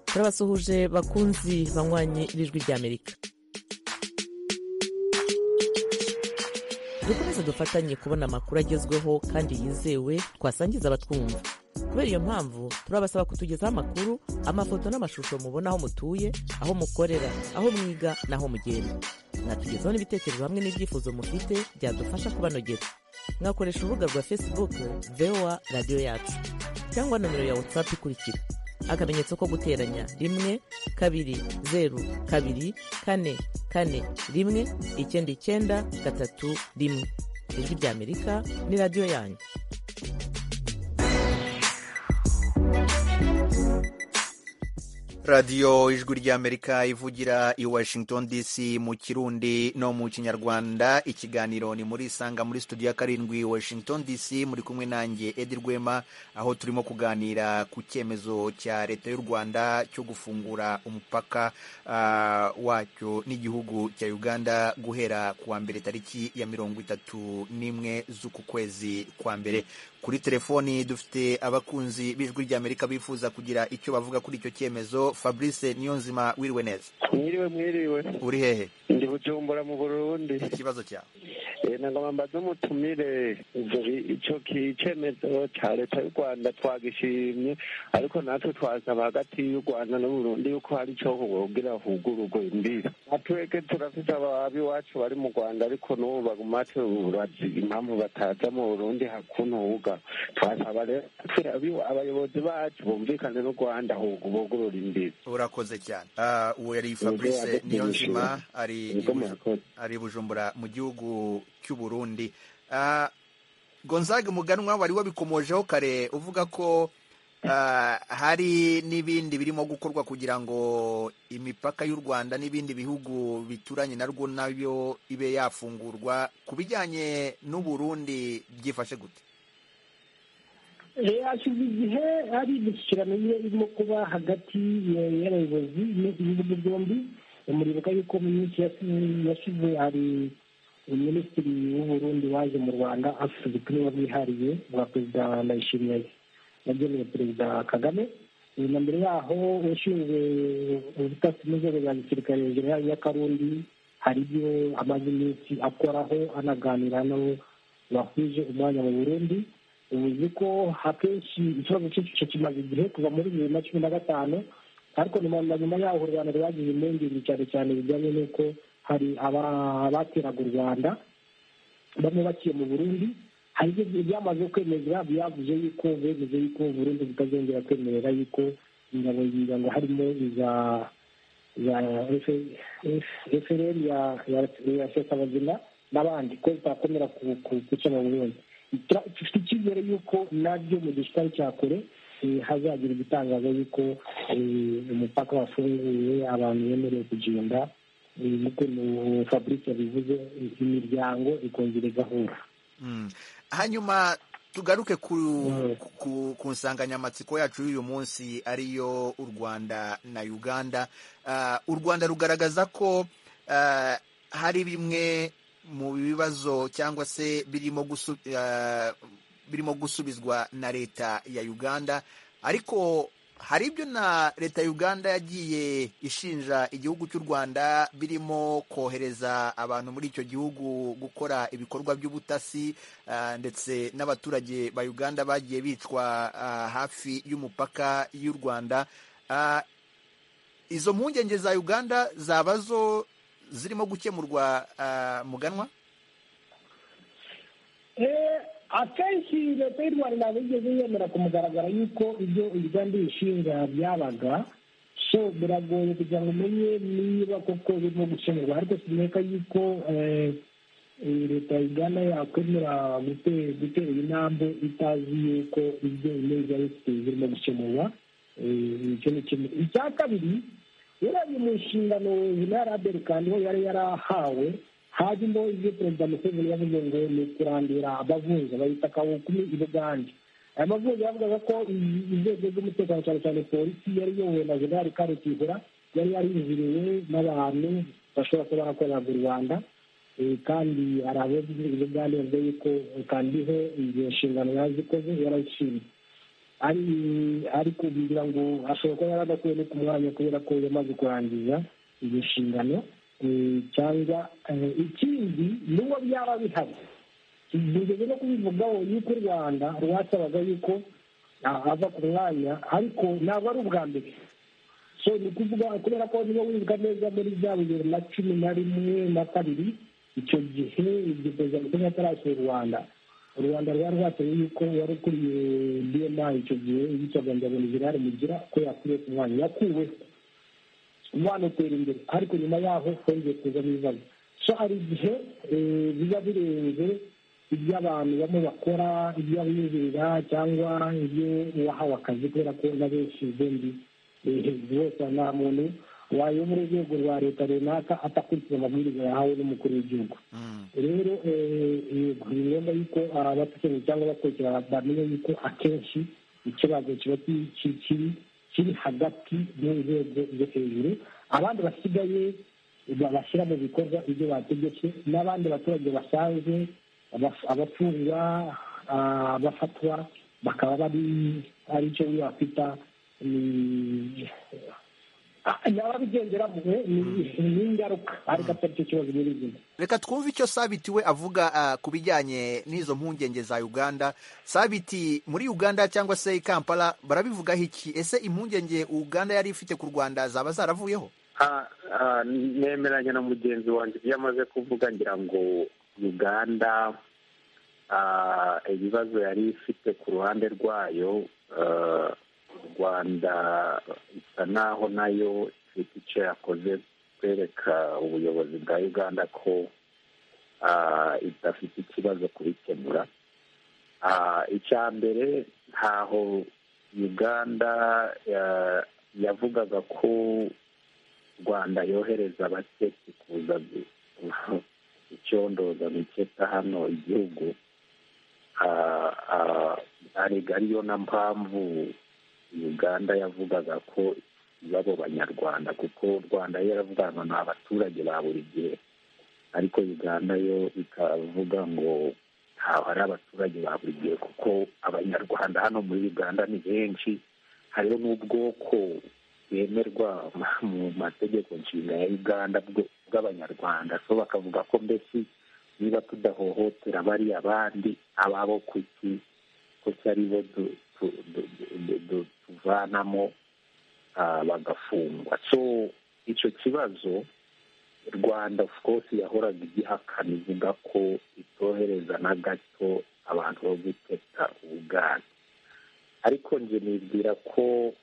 turabasuhuje bakunzi banywanyi b'ijwi ry'amerika dukomeze dufatanye kubona amakuru agezweho kandi yizewe twasangiza abatwumva kubera iyo mpamvu turabasaba kutugezaho amakuru amafoto n'amashusho mubona aho mutuye aho mukorera aho mwiga n'aho mugenda mwatugezaho n'ibitekerezo hamwe n'ibyifuzo mufite byadufasha kubanogera mwakoresha urubuga rwa facebook voa radiyo yacu cyangwa nomero ya whatsapp ikurikira akamenyetso ko guteranya rimwe kabiri zeru kabiri kane kane rimwe icyenda icyenda gatatu rimwe ijwi ry'amerika ni radiyo yanyu radiyo ijwi ry'amerika ivugira i washington dc mu kirundi no mu kinyarwanda ikiganiro ni muri isanga muri studio ya karindwi washington dc muri kumwe nanjye edi rwema aho turimo kuganira ku cyemezo cya leta y'u rwanda cyo gufungura umupaka uh, wacyo n'igihugu cya uganda guhera ku wa mbere tariki ya mirongo itatu n'imwe z'uku kwezi kwa mbere kuri telefoni dufite abakunzi b'ijwi ry'amerika bifuza kugira icyo bavuga kuri icyo cyemezo fabrice niyonzima wiriwe neza mwiriwe mwiriwe uri hehe ndi bujumbura mu burundi ikibazo cyawe nagomba mbaze umutumire icyo cyemezo cya leta y'u rwanda twagishimye ariko natwe twasaba hagati y'u rwanda n'uburundi yuko hari icyo wubwira hugururwe imbibi atwege turafite iwacu bari mu rwanda ariko n'ubu baguma turazi impamvu bataza mu burundi hakuntuga twasaba rero abayobozi bacu bumvikane n'u rwanda bugurura imbibi urakoze cyane uwo yari fabrice niyonzima ari bujumbura mu gihugu cy'u Burundi gonzage muganwa wari wabikomojeho kare uvuga ko hari n'ibindi birimo gukorwa kugira ngo imipaka y'u rwanda n'ibindi bihugu bituranye narwo nayo ibe yafungurwa ku bijyanye n'u Burundi byifashe gute hashize igihe hari imishyikirano irimo kuba hagati y'abayobozi n'ibihugu byombi muribuka yuko mu minsi yashize hari minisitiri w'uburundi waje mu rwanda afite ubutumwa bwihariye bwa perezida ndayishimiye yageneye perezida kagame na mbere yaho ushinzwe ubutasi n'inzego za gisirikare hejuru y'akarundi hari ibyo amaze iminsi akoraho anaganira n'abo bahuje umwanya mu burundi ubuzi ko akenshi ikibazo cy'icyo kimaze igihe kuva muri bibiri na cumi na gatanu ariko na nyuma yaho u rwanda rwagize impungenge cyane cyane bijyanye n'uko hari abateraga u rwanda bamwe baciye mu burundi hari ibyo byamaze kwemezwa byavuze yuko bemeje yuko burundi butazongera kwemerera yuko ingabo z'imiryango harimo iza efereri ya sekabazima n'abandi ko zitakomera guca mu burundi dufite icyizere yuko nabyo mu gihe kitari cya kure hazagira ibitangaza yuko umupaka wafunguye abantu bemerewe kugenda nk'uko fabrice bivuze imiryango ikongera igahura hanyuma tugaruke ku nsanganyamatsiko yacu y'uyu munsi ariyo u rwanda na uganda u rwanda rugaragaza ko hari bimwe mu bibazo cyangwa se birimo gusubizwa na leta ya uganda ariko hari ibyo na leta ya uganda yagiye ishinja igihugu cy'u rwanda birimo kohereza abantu muri icyo gihugu gukora ibikorwa by'ubutasi ndetse n'abaturage ba uganda bagiye bicwa hafi y'umupaka y'u rwanda izo mpungenge za uganda zaba zo zirimo gukemurwa muganwa akenshi leta y'u rwanda ntabwo yigeze yemera ku mugaragaro y'uko ibyo uganda ibishinga byabaga so biragoye kugira ngo umenye niba koko birimo gukemurwa ariko sineka y'uko leta ya uganda yakwemera gutera intambwe itazi y'uko ibyo ineza yose birimo gukemurwa icya kabiri urebye mu nshingano na raderi kandi yari yarahawe hajyamo ibyo perezida museveni yavuze ngo ni ukurandura abavunja bahita akawukumi i bugande aya mavunja yavugaga ko inzego z'umutekano cyane cyane polisi yari iyobowe na generali karutigura yari yariziriwe n'abantu bashobora kuba barakorera mu rwanda kandi hari abo mu bugande bavuga yuko kandiho izo nshingano yazikoze yarayishimye ari kugira ngo ashobora kuba yaradakwiye no ku mwanya kubera ko yamaze kurangiza izo nshingano cyangwa ikindi n'uwo byaba bihari tugeze no kubivugaho y'uko u rwanda rwasabaga yuko ava ku mwanya ariko ntabwo ari ubwa mbere so ni ukuvuga kubera ko niba wibuka neza muri bya bibiri na cumi na rimwe na kabiri icyo gihe igihe perezida museveni atarasura u rwanda u rwanda rwari rwasabye yuko wari ukuriye bma icyo gihe yitwaga ngabona gerard mugira ko yakuriye ku mwanya yakuweho wanatera imbere ariko nyuma yaho hongeye kuzamo ibibazo so hari igihe biba birenze ibyo abantu bamwe bakora ibyo abinjirira cyangwa ibyo wahawe akazi kubera ko na benshi ubundi rwose nta muntu wayobora urwego rwa leta runaka atakurikiza amabwiriza yahawe n'umukuru w'igihugu rero ni ngombwa yuko abatekereza cyangwa abakurikira bamenya yuko akenshi ikibazo kiba kiri kiri hagati y'inzego zo hejuru abandi basigaye bashyira mu bikorwa ibyo bategetse n'abandi baturage basanzwe abafungwa abafatwa bakaba bari ari icyo wakwita ababigenderamo ni ingaruka ariko atari cyo kibazo muri izi reka twumve icyo sabiti we avuga ku bijyanye n'izo mpungenge za uganda sabiti muri uganda cyangwa se i kampala barabivugaho iki ese impungenge uganda yari ifite ku rwanda zaba zaravuyeho nemeranya na mugenzi wanjye ibyo amaze kuvuga ngira ngo uganda ibibazo yari ifite ku ruhande rwayo rwanda isa naho nayo ifite icyo yakoze kwereka ubuyobozi bwa uganda ko idafite ikibazo kubikemura icya mbere ntaho uganda yavugaga ko rwanda yohereza abaketse kuza icyondoza biketa hano igihugu arega ariyo na mpamvu uganda yavugaga ko babo banyarwanda kuko rwanda yo yaravuga ngo ni abaturage ba buri gihe ariko uganda yo ikavuga ngo ntabwo ari abaturage ba buri gihe kuko abanyarwanda hano muri uganda ni benshi hariho n'ubwoko bwemerwa mu mategeko nshinga ya uganda bw'abanyarwanda so bakavuga ko mbese niba tudahohotera bari abandi ababo kuki kuki aribo tuvanamo bagafungwa so icyo kibazo rwanda of course yahoraga igihakana ivuga ko itohereza na gato abantu bo guteta ubwatsi ariko njye nibwira ko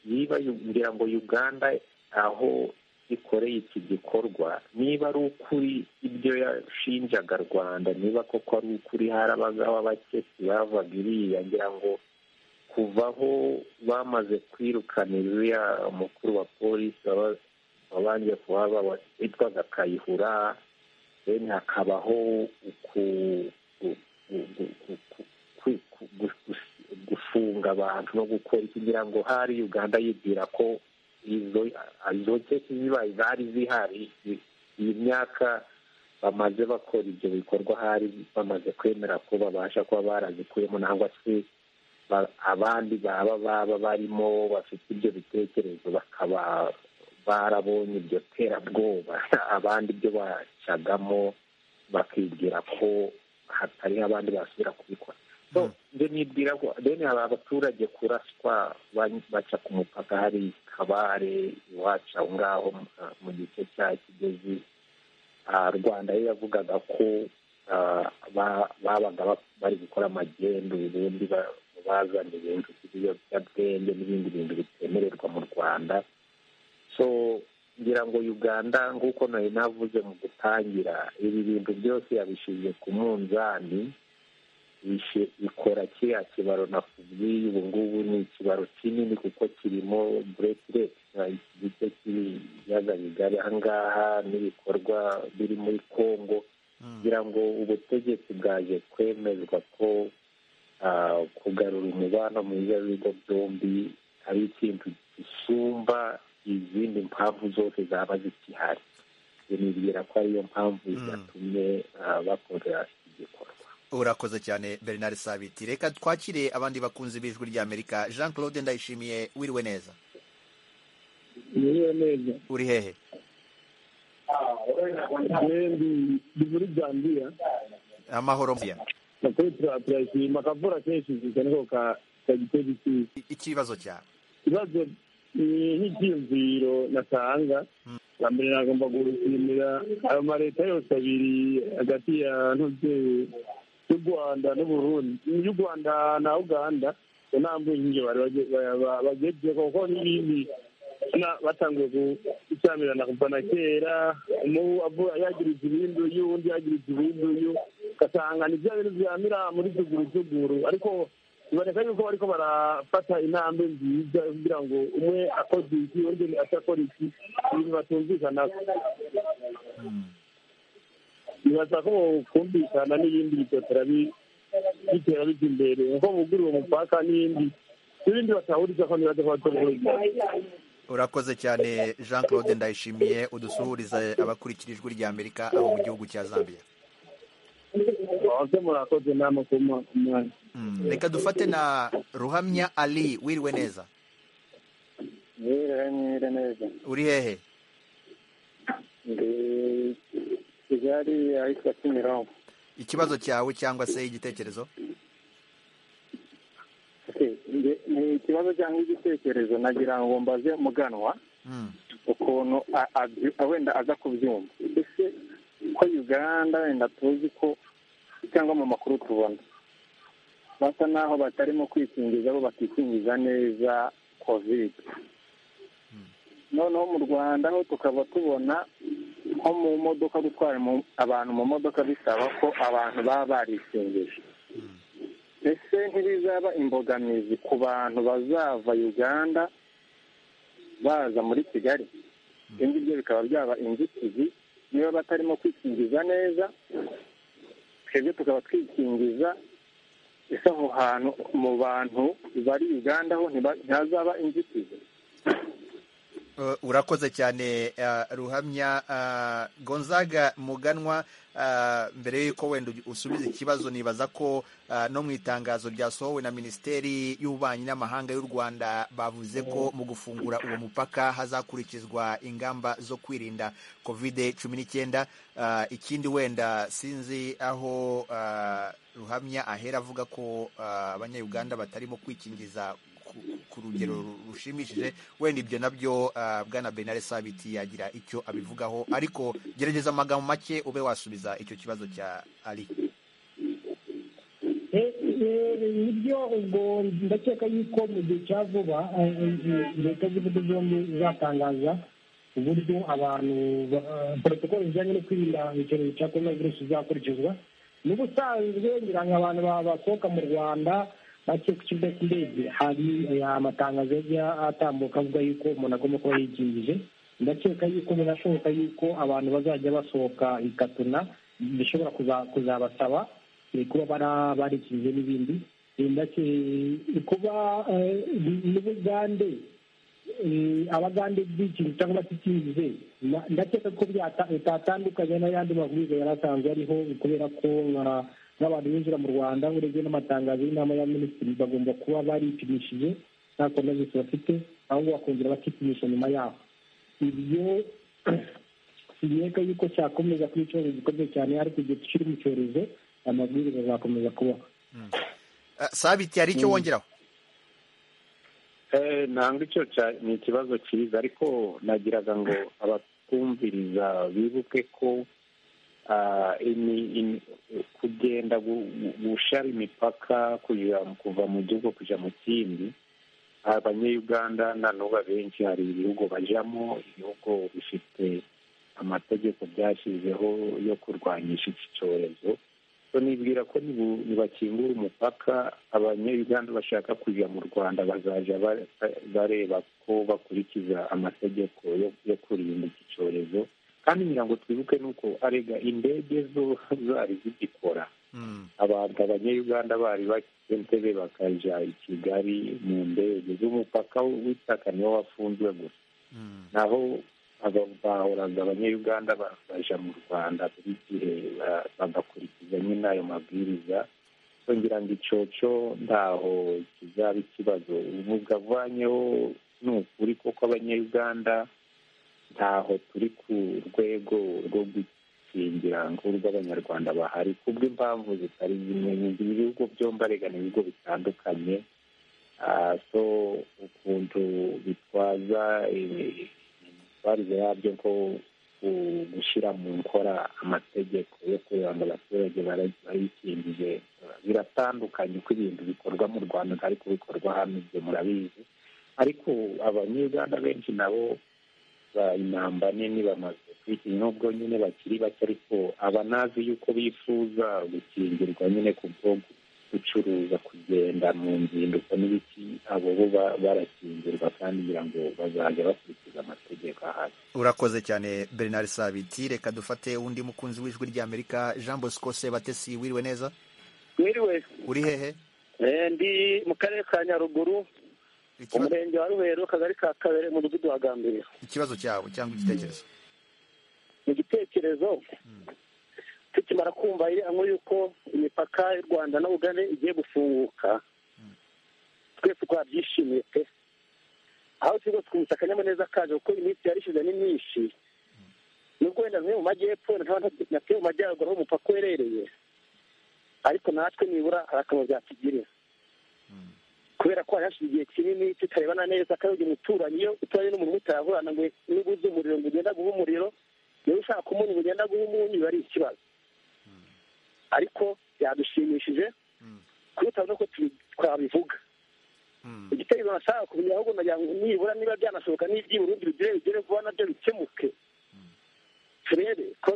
yiba ngira ngo uganda aho ikoreye iki gikorwa niba ari ukuri ibyo yashinjaga rwanda niba koko ari ukuri harabagaho abakesi bavaga iriya ngira ngo kuva aho bamaze kwirukana iriya mukuru wa polisi wabanje kuhaba witwaga kayihura deni hakabaho gufunga abantu no gukora kugira ngo hari uganda yibwira ko izo keke zibaye zari zihari iyi myaka bamaze bakora ibyo bikorwa hari bamaze kwemera ko babasha kuba barazikuyemo nangwa se abandi baba baba barimo bafite ibyo bitekerezo bakaba barabonye iryo terabwoba abandi ibyo bacagamo bakibwira ko hatari abandi basubira kubikora ibyo nibwira ko deni hari abaturage kuraswa baca ku mupaka hari kabare iwacu aho ngaho mu gice cya kigezi rwanda yo yavugaga ko babaga bari gukora amagendu ubundi bazana ibintu by'ibiyobyabwenge n'ibindi bintu bitemererwa mu rwanda so ngira ngo uganda nk'uko nari navuze mu gutangira ibi bintu byose yabishyize ku munzani ikora kiriya kibaro nakubwiye ubu ngubu ni ikibaro kinini kuko kirimo buretireti iki gice cy'ibiyaga bigari aha ngaha n'ibikorwa biri muri congo kugira ngo ubutegetsi bwaje kwemezwa ko kugarura umubano mwiza w'ibigo byombi ari ikintu gisumba izindi mpamvu zose zaba zikihari nibwira ko ariyo mpamvu zatumye bakorera iki gikorwa urakoze cyane bernard sabiti reka twakire abandi bakunzi b'ijwi ry'amerika jean claude ndayishimiye wiriwe neza wiriwe neza uri hehe ndi muri zambiya amahoro mbiya turayashima akavura kenshi gusa niko kagitera ikiza ikibazo cyawe ikibazo nk'icyiyumviro natanga bwa mbere nagomba gushimira ayo maleta yose abiri hagati ya ntuzi y'u rwanda n'uburundi y'u rwanda na uganda ntambuye inkingi bagezeho kuko n'ibindi batangiye gucyamirana kuva na kera yagiriza ibindu y'undi yagiriza ibindu y'u ugasanga ni bya bintu byamira muri tugurutuguru ariko biboneka yuko bariko barafata intambwe nziza kugira ngo umwe akoze iki undi atakora iki ibintu batumvikanako bibaza ko kumvikana n'ibindi bitotera bitera bijya imbere kuko bugura uwo mupaka n'ibindi n'ibindi batahuriza ko ntibaza ko batahuriza urakoze cyane jean claude ndayishimiye udusuhurize abakurikira ijwi rya amerika aho mu gihugu cya zambia murakoze nama ku mwanya reka dufate na ruhamya ali wiriwe neza wiriwe neza uri hehe ndi kigali ahitwa kimironko ikibazo cyawe cyangwa se igitekerezo ni ikibazo cyangwa igitekerezo nagira ngo mbaze muganwa ukuntu wenda aza kubyumva ese ko uganda wenda tuzi ko cyangwa mu makuru tubona basa naho batarimo kwikingiza bo bakikingiza neza kovide noneho mu rwanda ho tukaba tubona nko mu modoka gutwara abantu mu modoka bisaba ko abantu baba barikingije ese ntibizaba imbogamizi ku bantu bazava uganda baza muri kigali ibyo ngibyo bikaba byaba inzitizi niba batarimo kwikingiza neza twebwe tukaba twikingiza ese aho hantu mu bantu bari uganda ho ntihazaba inzitizi urakoze cyane ruhamya gonzaga muganwa mbere y'uko wenda usubiza ikibazo nibaza ko no mu itangazo ryasohowe na minisiteri y'ububanyi n'amahanga y'u rwanda bavuze ko mu gufungura uwo mupaka hazakurikizwa ingamba zo kwirinda kovide cumi n'icyenda ikindi wenda sinzi aho ruhamya ahera avuga ko abanyayuganda batarimo kwikingiza ku rugero rushimishije wenda ibyo nabyo bwana benare sabiti yagira icyo abivugaho ariko gerageza amagambo make ube wasubiza icyo kibazo cya ari nibyo ubwo ndakeka yuko mu gihe cya vuba leta z'ibihugu byombi izatangaza uburyo abantu porotokolo zijyanye no kwirinda icyorezo cya korona virusi izakurikizwa n'ubusanzwe ngira ngo abantu basohoka mu rwanda bake ku kibuga cy'indege hari amatangazo yajya atambuka avuga yuko umuntu agomba kuba yikingije ndakeka yuko binashoboka yuko abantu bazajya basohoka ikatuna bishobora kuzabasaba kuba barikingije n'ibindi kuba n'ubugande abagande bikingije cyangwa batikingije ndakeka ko bitatandukanye n'ayandi mabwiriza yari asanzwe ariho kubera ko n'abantu binjira mu rwanda urebye n'amatangazo y'inama ya minisitiri bagomba kuba baripimishije nta coronavirus bafite ahubwo bakongera bakipimisha nyuma yaho ibyo sineka yuko cyakomeza kuba icyorezo gikomeye cyane ariko igihe tukiri mu cyorezo amabwiriza azakomeza kubaho sabiti hari icyo wongeraho ntabwo icyo ni ikibazo cyiza ariko nagiraga ngo abatwumviriza bibuke ko kugenda gushara imipaka kuva mu gihugu kujya mu kindi abanyayuganda nanubu abenshi hari ibihugu bajyamo ibihugu bifite amategeko byashyizeho yo kurwanyisha iki cyorezo nibwira ko ntibakingura umupaka abanyayuganda bashaka kujya mu rwanda bazajya bareba ko bakurikiza amategeko yo kurinda iki cyorezo kandi ngira ngo twibuke nuko arega indege zo zari zigikora abantu abanyayuganda bari bakentebe bakajya i kigali mu ndege z'umupaka w'itaka niwo wafunzwe gusa naho bahoraga abanyayuganda baje mu rwanda buri gihe bagakurikiza nyine ayo mabwiriza ngira ngo icoco ntaho kizaba ikibazo uvuga avanyeho ni ukuri kuko abanyayuganda ntaho turi ku rwego rwo gukingira nk'urw'abanyarwanda bahari kubw'impamvu zitari zimwe ibihugu byombi arega ni ibigo bitandukanye so ukuntu bitwaza imyitwarire yabyo ko gushyira mu nkora amategeko yo kugira ngo abaturage barayikingije biratandukanye uko ibintu bikorwa mu rwanda ntari kubikorwa hano ibyo murabizi ariko abanyarwanda benshi nabo intamba nini bamaze kwikinya nubwo nyine bakiri bake ariko aba nazi yuko bifuza gukingirwa nyine ku bwo gucuruza kugenda mu nzinduko n'ibiki abo bo barakingirwa kandi kugira ngo bazajya bakurikiza amategeko ahari urakoze cyane bernard sabiti reka dufate undi mukunzi w'ijwi ry'amerika jean bosco sebatesi wiriwe neza wiriwe uri hehe ndi mu karere ka nyaruguru umurenge wa ruhero akagari ka kabere mudugudu wa gambiriya ikibazo cyawe cyangwa igitekerezo mu gitekerezo tukimara kumva iri hamwe yuko imipaka y'u rwanda na uganda igiye gufunguka twese twabyishimiye pe aho turi rwose twumvise akanyamuneza kaje kuko iminsi yari ishize ni myinshi nubwo wenda zimwe mu majyepfo na twe mu majyaruguru aho umupaka uherereye ariko natwe nibura hari akamaro byatugirira kubera ko hari hashize igihe kinini tutarebana neza kandi uyu muturanyi iyo uturanye n'umuntu mutarahurana ngo nibuze umuriro ngo ugenda guha umuriro niba ushaka umunyu ngo ugenda guha umunyu biba ari ikibazo ariko byadushimishije kubitaba nuko twabivuga igitekerezo nashaka kumenya ahubwo nagira ngo nibura niba byanashoboka n'iby'i burundi bigere bigere vuba nabyo bikemuke turebe ko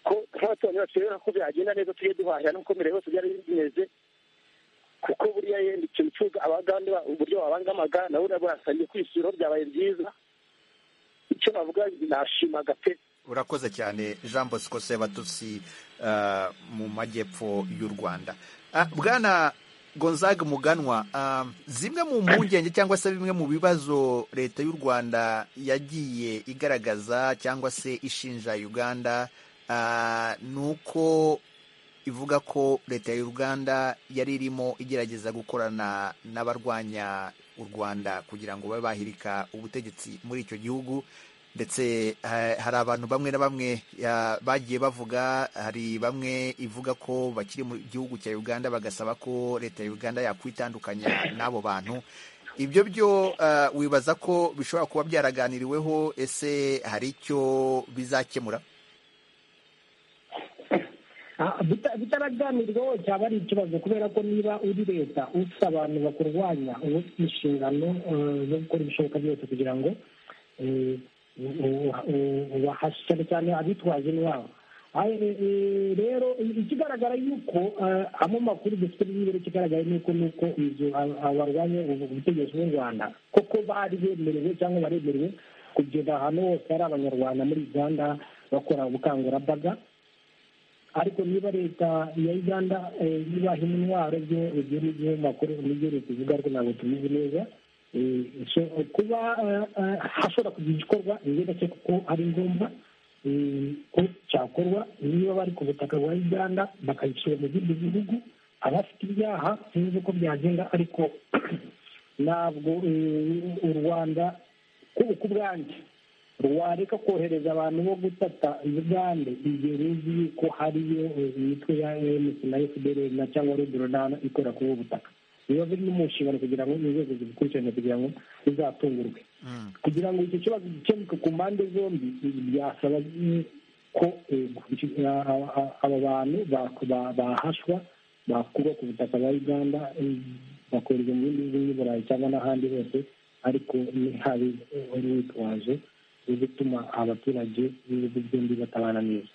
ko nk'abaturanyi bacu rero ko byagenda neza tujye duhahirana uko mbere hose byari bimeze kuko buriya yenda ikintu cy'uko abagande uburyo babangamaga na buriya burasangiye kwishyura byabaye byiza icyo navuga nashimaga pe urakoze cyane jean bosco sebatutsi mu majyepfo y'u rwanda bwana gonzaga muganwa zimwe mu mpungenge cyangwa se bimwe mu bibazo leta y'u rwanda yagiye igaragaza cyangwa se ishinja uganda ni uko ivuga ko leta y'u rwanda yari irimo igerageza gukorana n'abarwanya u rwanda kugira ngo babe bahirika ubutegetsi muri icyo gihugu ndetse hari abantu bamwe na bamwe bagiye bavuga hari bamwe ivuga ko bakiri mu gihugu cya uganda bagasaba ko leta ya uganda yakwitandukanya n'abo bantu ibyo byo wibaza ko bishobora kuba byaraganiriweho ese hari icyo bizakemura bitaraganirwaho cyaba ari ikibazo kubera ko niba uri leta ufite abantu bakurwanya uba ufite inshingano zo gukora ibishoboka byose kugira ngo cyane cyane abitwaje iwabo rero ikigaragara yuko amo makuru dufite n'ibiro kigaragaye nuko nuko inzu barwanya ubutegetsi bw'u rwanda koko bari bemerewe cyangwa baremerewe kugenda ahantu hose hari abanyarwanda muri uganda bakora ubukangurambaga ariko niba leta ya uganda ibaha intwaro ibyo n'ibyo makuru n'ibyo leta ivuga ariko ntabwo tubizi neza kuba hashobora kugira igikorwa ni byiza kuko ari ngombwa ko cyakorwa niba bari ku butaka bwa uganda bakayishyira mu bindi bihugu abafite ibyaha sinzi uko byagenda ariko ntabwo u rwanda ku bwanjye wareka kohereza abantu bo gutata uganda igihe ruzi ko hariyo imitwe ya emusi na efuperi na cyangwa ruduronana ikora kuri ubu butaka biba biri mu nshingano kugira ngo inzego zibikurikirane kugira ngo bizatungurwe kugira ngo icyo kibazo gikemuke ku mpande zombi byasaba ko aba bantu bahashwa bakurwa ku butaka bwa uganda bakohereza mu bindi bihugu burayi cyangwa n'ahandi hose ariko ntihabe urwitwazo rwo gutuma abaturage b'ibihugu byombi batabana neza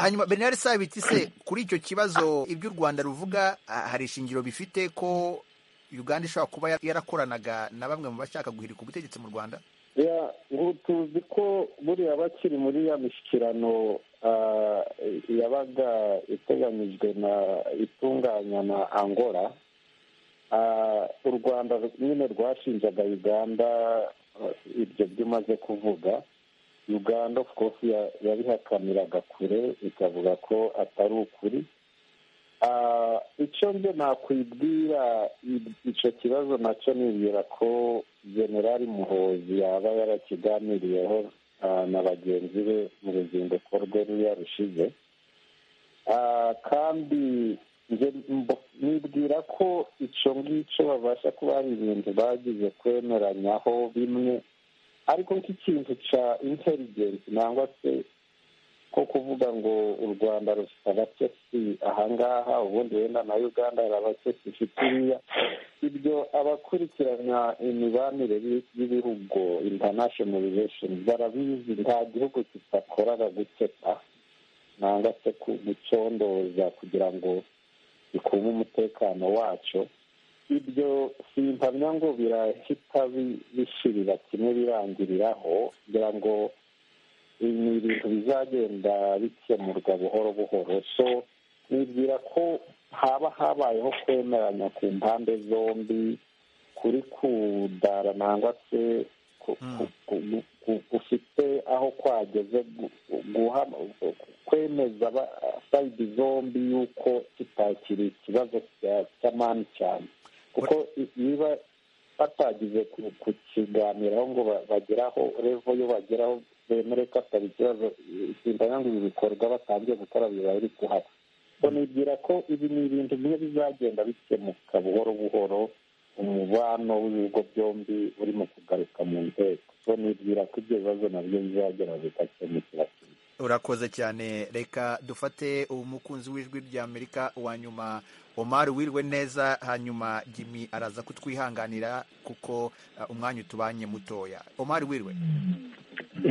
hanyuma bernard sabiti se kuri icyo kibazo ibyo u rwanda ruvuga hari ishingiro bifite ko uganda ishobora kuba yarakoranaga na bamwe mu bashaka guhirika ubutegetsi mu rwanda tuzi ko buriya bakiri muri ya mishyikirano yabaga iteganyijwe na itunganya na angola u rwanda nyine rwashinjaga uganda ibyo byumaze kuvuga uganda of course yabihakaniraga kure ikavuga ko atari ukuri icyo nge nakwibwira icyo kibazo nacyo nibwira ko generali muhozi yaba yarakiganiriyeho na bagenzi be mu ruzinduko rwe ruriya rushize kandi nibwira ko icyo ngicyo babasha kuba hari ibintu bagize kwemeranyaho bimwe ariko nk'ikintu cya intelligence nangwa se ko kuvuga ngo u rwanda rufite abakesi ahangaha ubundi wenda na uganda hari abakesi ifite iriya ibyo abakurikirana imibanire y'ibihugu international relations barabizi nta gihugu kidakorara guketa nangwa se gucondoza kugira ngo bikume umutekano wacyo ibyo si impamya ngo birahita bishirira kimwe birangiriraho kugira ngo ni ibintu bizagenda bikemurwa buhoro buhoro so nibwira ko haba habayeho kwemeranya ku mpande zombi kuri kudara nangwa se gufite aho kwageze kwemeza sayidi zombi y'uko kitakiri ikibazo cya mani cyane kuko niba batagize kukiganiraho ngo bageraho revo yo bageraho bemere ko atari ikibazo simbanya ngo ibi bikorwa batangiye gukora biba biri kuhaba nibwira ko ibi ni ibintu bimwe bizagenda bikemuka buhoro buhoro umubano w'ibigo byombi urimo kugaruka mu nteko so nibwira ko ibyo bibazo nabyo bizagera bigakemukira urakoze cyane reka dufate umukunzi w'ijwi ry'amerika wa nyuma omari wirwe neza hanyuma jimmy araza kutwihanganira kuko umwanya utubanye mutoya omari wirwe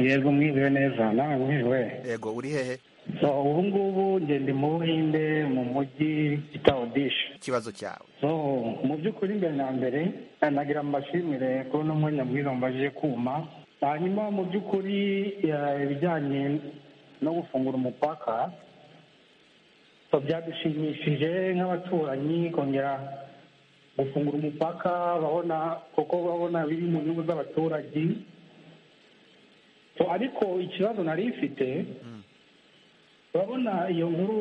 yego mwiriwe neza nawe mwiriwe yego uri hehe ubu ngubu ngende mu buhinde mu mujyi itaodisha ikibazo cyawe mu by'ukuri imbere na mbere nagira mbashimire kubona umwanya mwiza mubajije kuma hanyuma mu by'ukuri ibijyanye no gufungura umupaka byadushimishije nk'abaturanyi kongera gufungura umupaka babona kuko babona biri mu nyungu z'abaturage ariko ikibazo nari ifite urabona iyo nkuru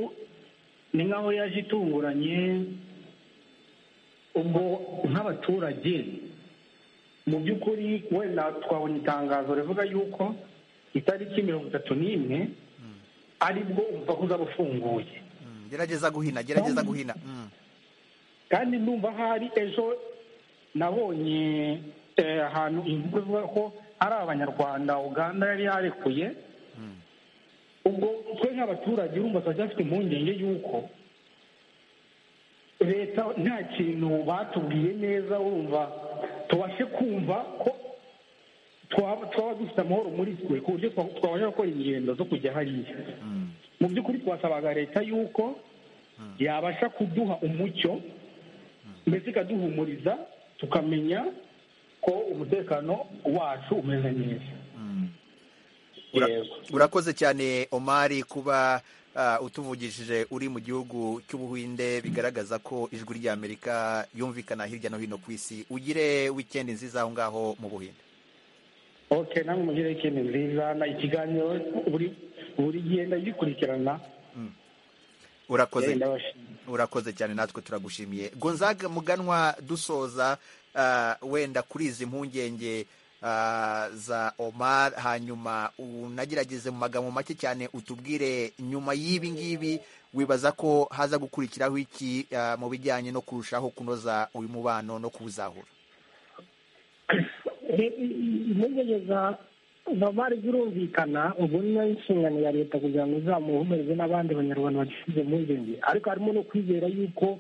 ni nk'aho yaje itunguranye ubwo nk'abaturage mu by'ukuri wenda twabonye itangazo rivuga yuko itariki mirongo itatu n'imwe aribwo umupaka uzaba ufunguye gerageza guhina gerageza guhina kandi numva hari ejo nabonye ahantu inkuru ivuga ko hari abanyarwanda uganda yari yarekuye ubwo twe nk'abaturage urumva turacyafite impungenge y'uko leta nta kintu batubwiye neza urumva tubashe kumva ko twaba dufite amahoro muri twe ku buryo twabasha gukora ingendo zo kujya hariya mu by'ukuri twasabaga leta y'uko yabasha kuduha umucyo mbese ikaduhumuriza tukamenya ko umutekano wacu umeze neza urakoze cyane omari kuba utuvugishije uri mu gihugu cy'ubuhinde bigaragaza ko ijwi ry'amerika yumvikana hirya no hino ku isi ugire wikendi nziza aho ngaho mu buhinde oke namwe mugire ikintu nziza na ikiganiro buri buri gihe ndagikurikirana urakoze urakoze cyane natwe turagushimiye gonzaga muganwa dusoza uh, wenda kuri izi mpungenge uh, za omar hanyuma unagerageze mu magambo make cyane utubwire nyuma y'ibi ngibi wibaza ko haza gukurikiraho iki uh, mu bijyanye no kurushaho kunoza uyu mubano no kuwuzahura impungenge za vamari zirumvikana ubwo ni nayo inshingano ya leta kugira ngo izamuhumurize n'abandi banyarwanda bagisize impungenge ariko harimo no kwizera yuko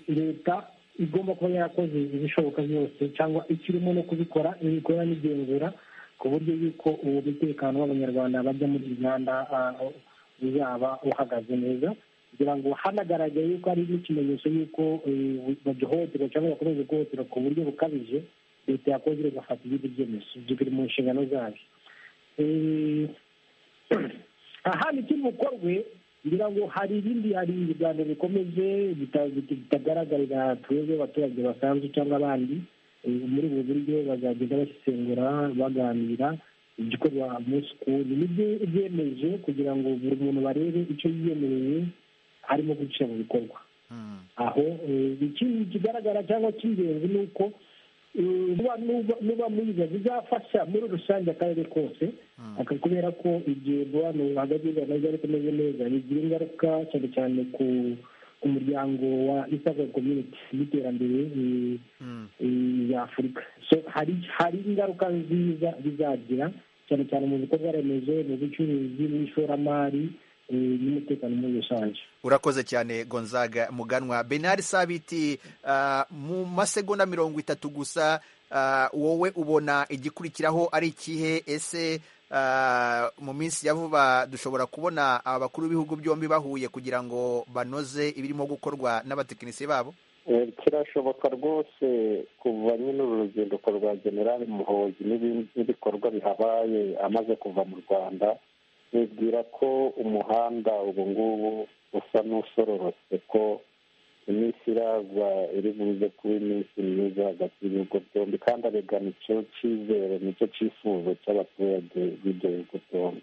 leta igomba kuba yarakoze ibishoboka byose cyangwa ikirimo no kubikora ibikora n'igenzura ku buryo yuko uwo mutekano w'abanyarwanda bajya muri uganda uzaba uhagaze neza kugira ngo hanagaragaye yuko ari n'ikimenyetso y'uko bagihohoterwa cyangwa bakomeza guhohoterwa ku buryo bukabije leta yakoze igafata ibindi byemezo ibyo biri mu nshingano zayo ahandi kiri bukorwe ngira ngo hari ibindi hari ibiganiro bikomeje bitagaragarira twebwe abaturage basanzwe cyangwa abandi muri ubu buryo bazagenda basesengura baganira igikorwa munsi ku wundi nibyo byemeje kugira ngo buri muntu barebe icyo yiyemereye arimo guca mu bikorwa aho ikindi kigaragara cyangwa cy'ingenzi ni uko nuba mwiza bizafasha muri rusange akarere kose kubera ko igihe abantu hagati y'urwanda ari kumeze neza bigira ingaruka cyane cyane ku muryango wa isaga community n'iterambere ya afurika hari ingaruka nziza bizagira cyane cyane mu bikorwa remezo mu bucuruzi n'ishoramari n'umutekano muri rusange urakoze cyane gonzaga muganwa benari sabiti mu masegonda mirongo itatu gusa wowe ubona igikurikiraho ari ikihe ese mu minsi ya vuba dushobora kubona abakuru b'ibihugu byombi bahuye kugira ngo banoze ibirimo gukorwa n'abatekinisiye babo kirashoboka rwose kuva nyine uru ruzinduko rwa generali muhozi n'ibikorwa bihabaye amaze kuva mu rwanda bibwira ko umuhanda ubu ngubu usa n'usororotse ko iminsi iraza iri buze kuba iminsi myiza hagati y'ibihugu byombi kandi arega nicyo cyizere nicyo cyifuzo cy'abaturage b'ibyo bihugu byombi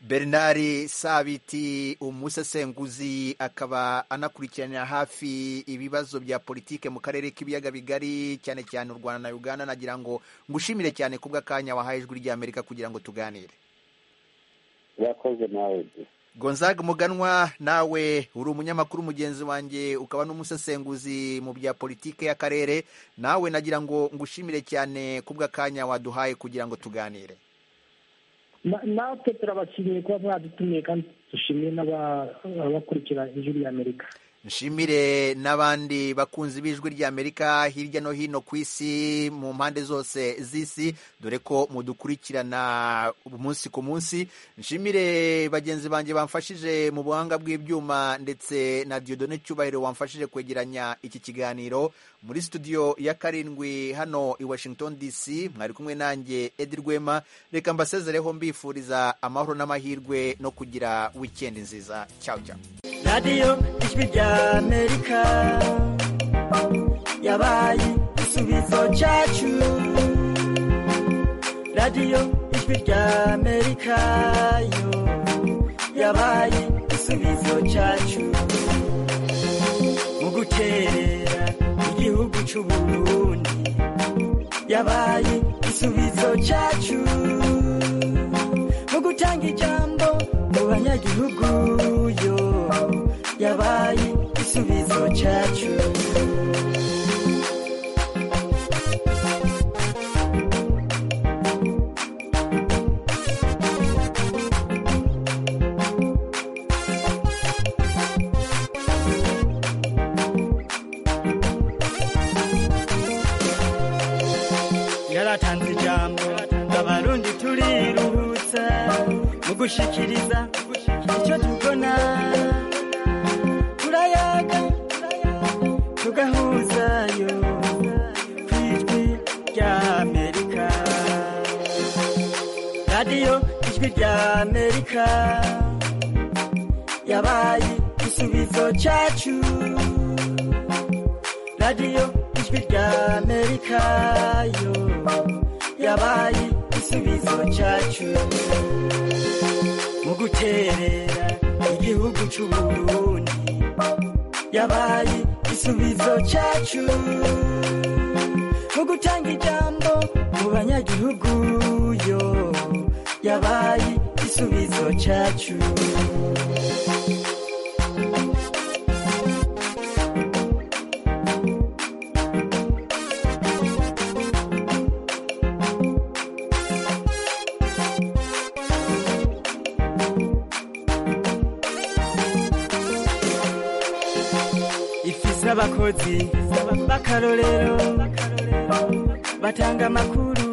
bernard sabiti umusesenguzi akaba anakurikiranira hafi ibibazo bya politike mu karere k'ibiyaga bigari cyane cyane u rwanda na uganda nagira ngo ngushimire cyane ku bw'akanya wahaye ijwi ry'amerika kugira ngo tuganire yakoze nawe gonzaga muganwa nawe uri umunyamakuru mugenzi wanjye ukaba n'umusesenguzi mu bya politiki y'akarere nawe nagira ngo ngushimire cyane ku bw'akanya waduhaye kugira ngo tuganire natwe turabashimiye kuba mwadutumiye kandi dushimiye n'abakurikira ijwi ry'amerika nshimire n'abandi bakunzi b'ijwi ry'amerika hirya no hino ku isi mu mpande zose z'isi dore ko mudukurikirana umunsi ku munsi nshimire bagenzi banjye bamfashije mu buhanga bw'ibyuma ndetse na diodone cyubahiro wamfashije kwegeranya iki kiganiro muri studio ya karindwi hano i washington dc mwari kumwe nanjye edi rwema reka mbasezereho mbifuriza amahoro n'amahirwe no kugira wikendi nziza cyawe cyawe radiyo ijwi ry'amerika yabaye igisubizo cyacu radiyo ijwi ry'amerika yo yabaye igisubizo cyacu mu gukerera igihugu cy'u Burundi yabaye igisubizo cyacu mu gutanga ijambo mu banyagihugu yo yabaye igisubizo cyacu yaratanze ijambo abarundi turiruhutsa mu gushikiriza icyo tubona turayaga tugahuzayo ku ijwi ry'amerika radiyo ijwi ry'amerika yabaye igisubizo cyacu radiyo ijwi ry'amerika yo yabaye igisubizo cyacu mu guterera igihugu cy'u Burundi yabaye igisubizo cyacu mu gutanga ijambo mu banyagihugu yo yabaye igisubizo cyacu abakozi b'akarorero batanga amakuru